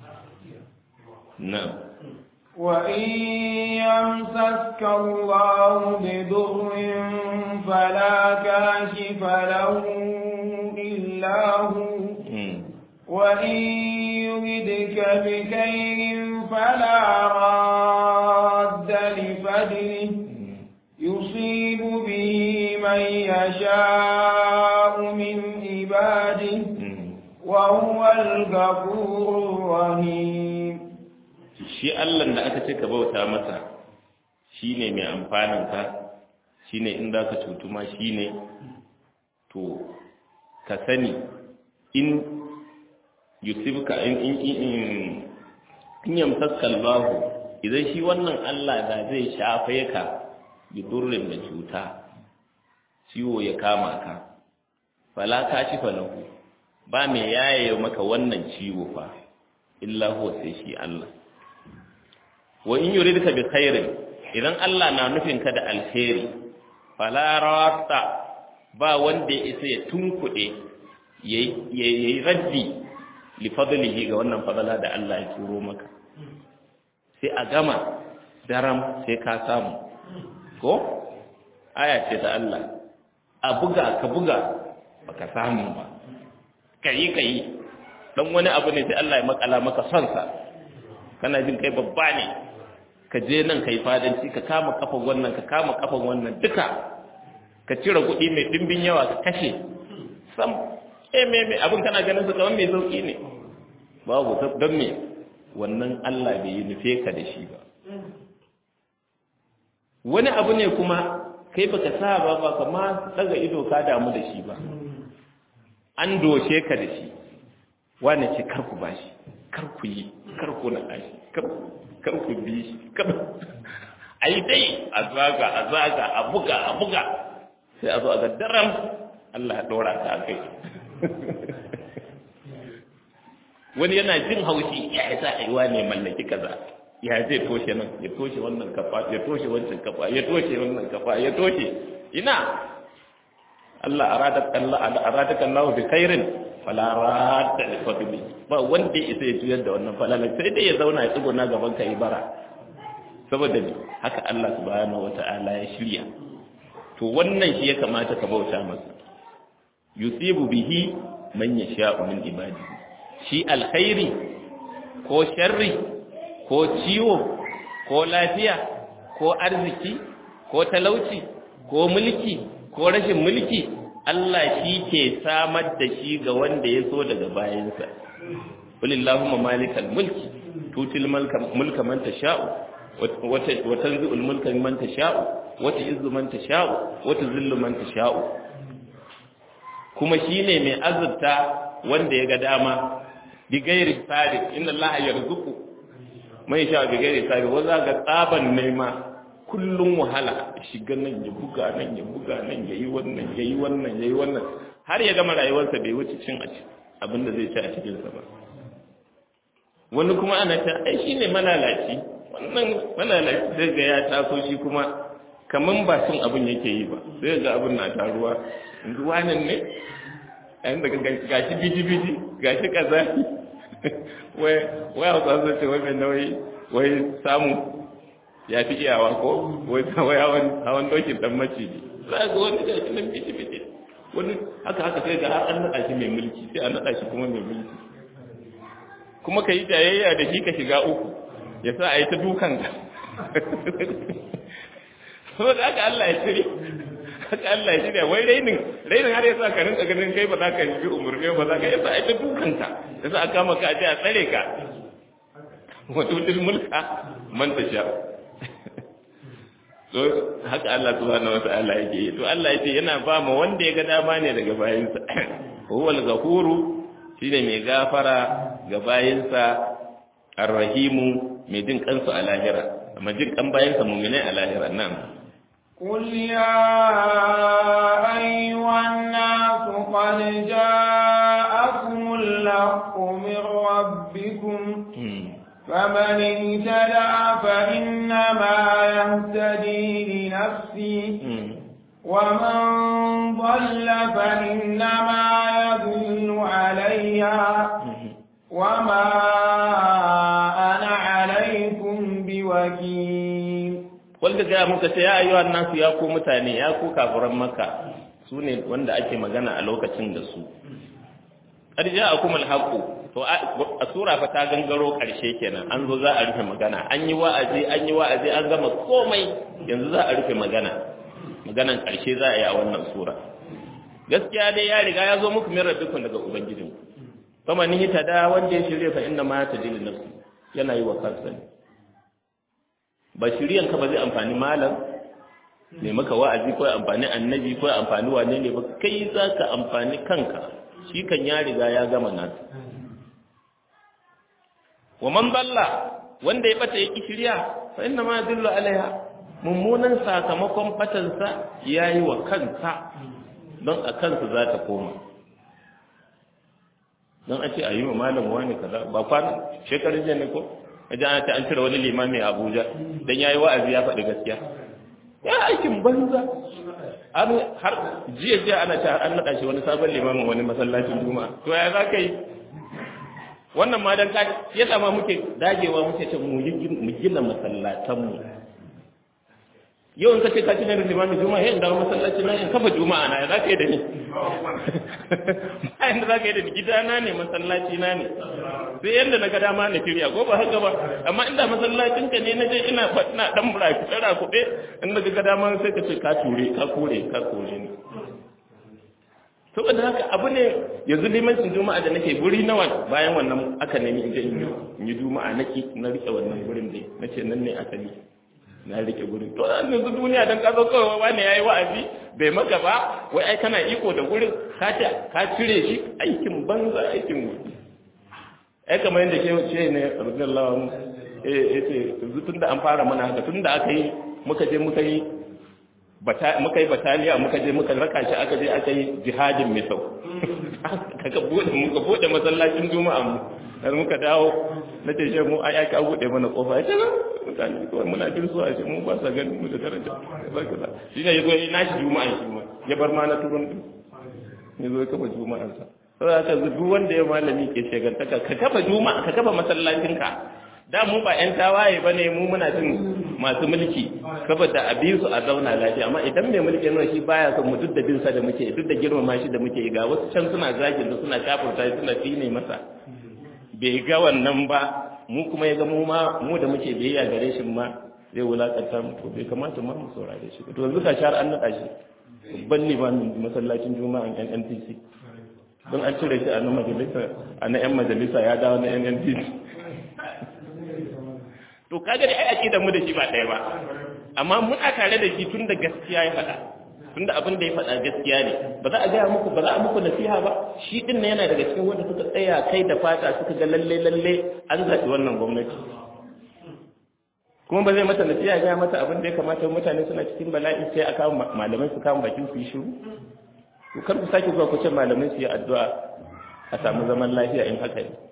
na'am وإن يمسسك الله بضر فلا كاشف له إلا هو وإن يردك بخير فلا راد لفضله يصيب به من يشاء من عباده وهو الغفور الرحيم shi Allah da aka ce ka bauta masa shine mai amfanin ka shine in za ka cutu ma shine to ka sani in yusibka in in in in yamsaka Allah idan shi wannan Allah da zai shafe ka bi durrin da cuta ciwo ya kama ka fala ka shi falahu ba me yaye maka wannan ciwo fa illa huwa sai shi Allah wa in yuridka bi khairin idan Allah na nufin ka da alheri fala rawata ba wanda ya isa ya tunkuɗe yayi raddi li fadlihi ga wannan fadala da Allah ya turo maka sai a gama daram sai ka samu ko aya ce ta Allah a buga ka buga baka samu ba kayi kayi dan wani abu ne sai Allah ya makala maka son sa kana jin kai babba ne ka je nan kai fadanci ka kama kafan wannan ka kama kafan wannan duka ka cire kuɗi mai dimbin yawa ka kashe sam eh me me abin kana ganin su kamar mai sauki ne babu don me wannan Allah bai yi nufe ka da shi ba wani abu ne kuma kai baka sa ba ba kama daga ido ka damu da shi ba an doshe ka da shi wane ce kar ku bashi kar ku yi kar ku na shi kar ku bi shi kar a yi dai a zaga a zaga a buga a buga sai a zo a ga daram Allah ya ɗora ka a kai wani yana jin haushi ya yi sa a yi wane mallaki kaza ya zai toshe nan ya toshe wannan kafa ya toshe wancan kafa ya toshe wannan kafa ya toshe ina Allah aradak Allah aradak Allah bi khairin fala radda li fadli ba wanda ya isa ya juyar da wannan falala sai dai ya zauna ya tsuguna gaban ka bara saboda haka Allah subhanahu wataala ya shirya to wannan shi ya kamata ka bauta masa yusibu bihi man yasha'u min ibadihi shi alkhairi ko sharri ko ciwo ko lafiya ko arziki ko talauci ko mulki ko rashin mulki Allah shi ke samar da shi ga wanda ya so daga bayansa walillahumma malikal mulki tutil mulka man tasha'u wa tanzi'ul mulka man tasha'u wa tu'izzu man tasha'u wa tuzillu man tasha'u kuma shine mai azurta wanda ya ga dama bi gairi sadiq inna allaha yarzuqu mai sha bi gairi sadiq wanda ga tsaban nema kullum wahala shiga nan ya buga nan ya buga nan ya yi wannan ya yi wannan ya yi wannan har ya gama rayuwarsa bai wuce cin abin da zai ci a cikinsa ba wani kuma ana ta ai shi ne malalaci wannan malalaci zai ga ya taso shi kuma kaman ba cin abin yake yi ba sai ga abin na taruwa yanzu wannan ne yayin da gashi biji-biji gashi kaza wai wai hausa sun ce wai mai nauyi wai samu ya fi iyawa ko wai wai hawan hawan dokin dan maciji za ga wani da nan bici bici wani haka haka sai ga har an nada shi mai mulki sai an nada shi kuma mai mulki kuma ka yi jayayya da shi ka shiga uku ya sa a yi ta dukan ka saboda haka Allah ya shirya haka Allah ya shirya wai rainin rainin har ya sa ka rinka ganin kai ba za ka yi umurni ba za ka yi sa a yi ta dukan ka ya sa a kama ka a ce a tsare ka wato mulka man ta sha so haka Allah subhanahu wata'ala yake yi to Allah yace yana ba mu wanda ya ga dama ne daga bayinsa huwal ghafuru shine mai gafara ga bayinsa arrahimu mai jin kansu a lahira amma jin kan bayinsa mu'minai a lahira nan قل يا أيها الناس قد جاءكم الحق من ربكم فمن اهتدى فإنما يهتدي لنفسه ومن ضل فإنما يضل عليها وما أنا عليكم بوكيل wanda gaya muka ce ya ayyuhan nasu ya ku mutane ya ku kafiran maka su ne wanda ake magana a lokacin da su qad ja'akum al-haqqu to a sura fa ta gangaro karshe kenan an zo za a rufe magana an yi wa'azi an yi wa'azi an gama komai yanzu za a rufe magana maganan karshe za a yi a wannan sura gaskiya dai ya riga ya zo muku min rabbikum daga ubangijin kuma ni ta da wanda ya shirye fa inna ma tadillu nafsi yana yi wa kansa ne ba shiryan ka ba zai amfani malam ne maka wa'azi ko amfani annabi ko amfani wane ne ba kai za ka amfani kanka shi kan ya riga ya gama nasu wa man balla wanda ya bata yaki shirya fa inna ma yadullu alaiha mummunan sakamakon batansa yayi wa kansa don a kansa za ta koma don a ce a yi wa malam wani kaza ba kwana shekarun jiya ne ko a ji ana ta an cire wani limami a abuja don ya yi wa'azi ya faɗi gaskiya ya aikin banza an har jiya jiya ana ta an naɗa shi wani sabon limamin wani masallacin juma'a to ya za ka yi wannan ma dan kaji ya sama muke dagewa muke ce mu gina masallatanmu yau in ka ce ka ci da limamin juma'a yin dawo masallaci na in kafa juma'a na ya za ka yi da ni bayan da za ka yi da gidana ne masallaci na ne sai yadda na ga dama na shirya ko ba haka ba amma inda masallacin ka ne na je ina ina dan burafi tsara kuɗe in da ga dama sai ka ce ka ture ka kore ka kore ni saboda haka abu ne yanzu limancin juma'a da nake guri nawa bayan wannan aka nemi in je in yi juma'a naki na rike wannan gurin dai nace nan ne asali na rike gurin to an yanzu duniya dan kazo kawai wani yayi wa'azi bai maka ba wai ai kana iko da gurin ka ka cire shi aikin banza aikin gudu ai kamar yadda ke ce ne radiyallahu anhu eh yace yanzu tunda an fara mana haka tunda aka yi muka je muka yi muka yi bataliya muka je muka raka shi aka je aka yi jihadin misau kaga bude muka bude masallacin juma'a mu dan muka dawo na ce shi mu ai aka bude mana kofa ya ce na mutane kawai muna jin su a ce mu ba sa ganin mu da daraja barka da shi ne yazo yi nashi juma'a shi ma ya bar ma na turun din yazo ya kafa juma'an sa saboda haka duk wanda ya malami ke shegantaka ka kafa juma'a ka kafa masallacin ka da mu ba ƴan tawaye bane mu muna jin masu mulki saboda a bi su a zauna lafiya amma idan mai mulki yana shi baya son mu duk da bin sa da muke duk da girmama shi da muke ga wasu can suna zagin da suna kafurta suna tsine masa bai ga wannan ba mu kuma ya ga mu ma mu da muke biyayya gare shi ma zai wulakanta mu to bai kamata ma mu saurare shi to yanzu ka shar an naɗa shi babban limamin masallacin juma'an yan NPC don an cire shi a na majalisa a na yan majalisa ya dawo na yan NPC to kaga da ai aqidar mu da shi ba ɗaya ba amma muna tare da shi tun da gaskiya ya faɗa tun da abin da ya faɗa gaskiya ne ba za a gaya muku ba za a muku nasiha ba shi din ne yana daga cikin wanda suka tsaya kai da fata suka ga lalle lalle an zaɓi wannan gwamnati kuma ba zai mata nasiha gaya mata abin da ya kamata mutane suna cikin bala'i sai a kawo malamai su kama bakin su yi shiru to kar ku sake zuwa ku ce malamai su yi addu'a a samu zaman lafiya in haka ne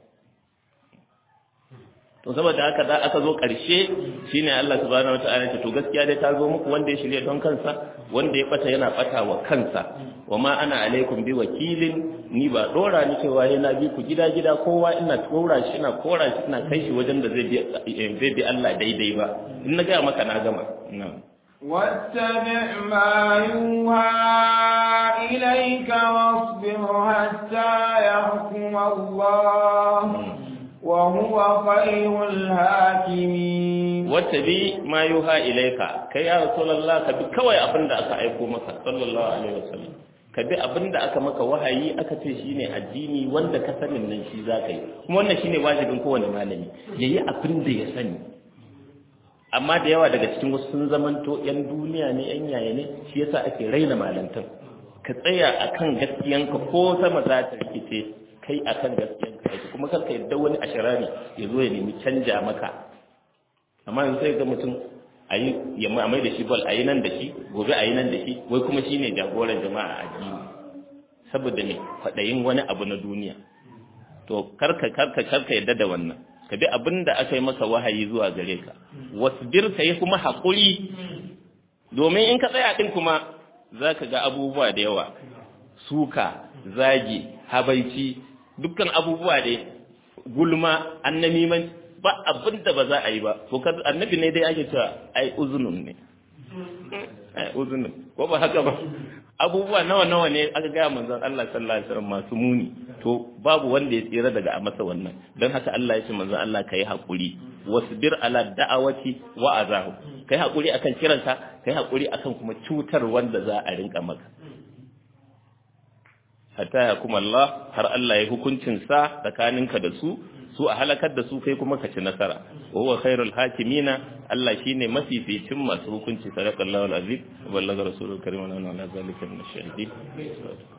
to saboda haka da aka zo ƙarshe shine Allah subhanahu wataala ce to gaskiya dai ta zo muku wanda ya shirye don kansa wanda ya bata yana bata wa kansa wa ma ana alaikum bi wakilin ni ba dora ni cewa yana bi ku gida gida kowa ina tora shi ina kora shi ina kai shi wajen da zai bi zai bi Allah daidai ba in na ga maka na gama na'am واتبع ما يوحى إليك واصبر حتى يحكم الله وهو خير الحاكمين واتبي ما يوحى إليك كي يا رسول الله كبي كوي أبن دا أكا أيكو مكا صلى الله عليه وسلم kabi abin da aka maka wahayi aka ce shine addini wanda ka sanin nan shi za ka yi kuma wannan shine wajibin kowane malami ya yi abin da ya sani amma da yawa daga cikin wasu sun zamanto yan duniya ne yan yaya ne shi yasa ake raina malantan ka tsaya akan gaskiyanka ko sama za ta rikice kai akan gaskiyanka yake kuma kar ka yadda wani ashirari ya zo ya nemi canja maka amma yanzu sai ga mutum a yi ya mai da shi bal a yi nan da shi gobe a yi nan da shi wai kuma shine jagoran jama'a a addini saboda me kwaɗayin wani abu na duniya to karka karka karka yadda da wannan ka bi abin da aka yi maka wahayi zuwa gare ka wasbir ka yi kuma haƙuri domin in ka tsaya ɗin kuma za ka ga abubuwa da yawa suka zagi habaici dukkan abubuwa da gulma annamiman ba abin da ba za a yi ba to annabi ne dai ake cewa ai uzunun ne ai uzunun ko ba haka ba abubuwa nawa nawa ne aka gaya manzon Allah sallallahu alaihi wasallam masu muni to babu wanda ya tsira daga masa wannan don haka Allah ya ce manzon Allah kai hakuri wasbir ala da'awati wa azahu kai hakuri akan kiranka kai hakuri akan kuma cutar wanda za a rinka maka hatta ya kuma Allah har Allah ya hukuncin sa tsakaninka da su su a halakar da su kai kuma ka ci nasara wa huwa khairul hakimina Allah shine mafificin masu hukunci sadaqallahu alazim wa ballaga rasulul karim wa ala zalika min ash-shahidin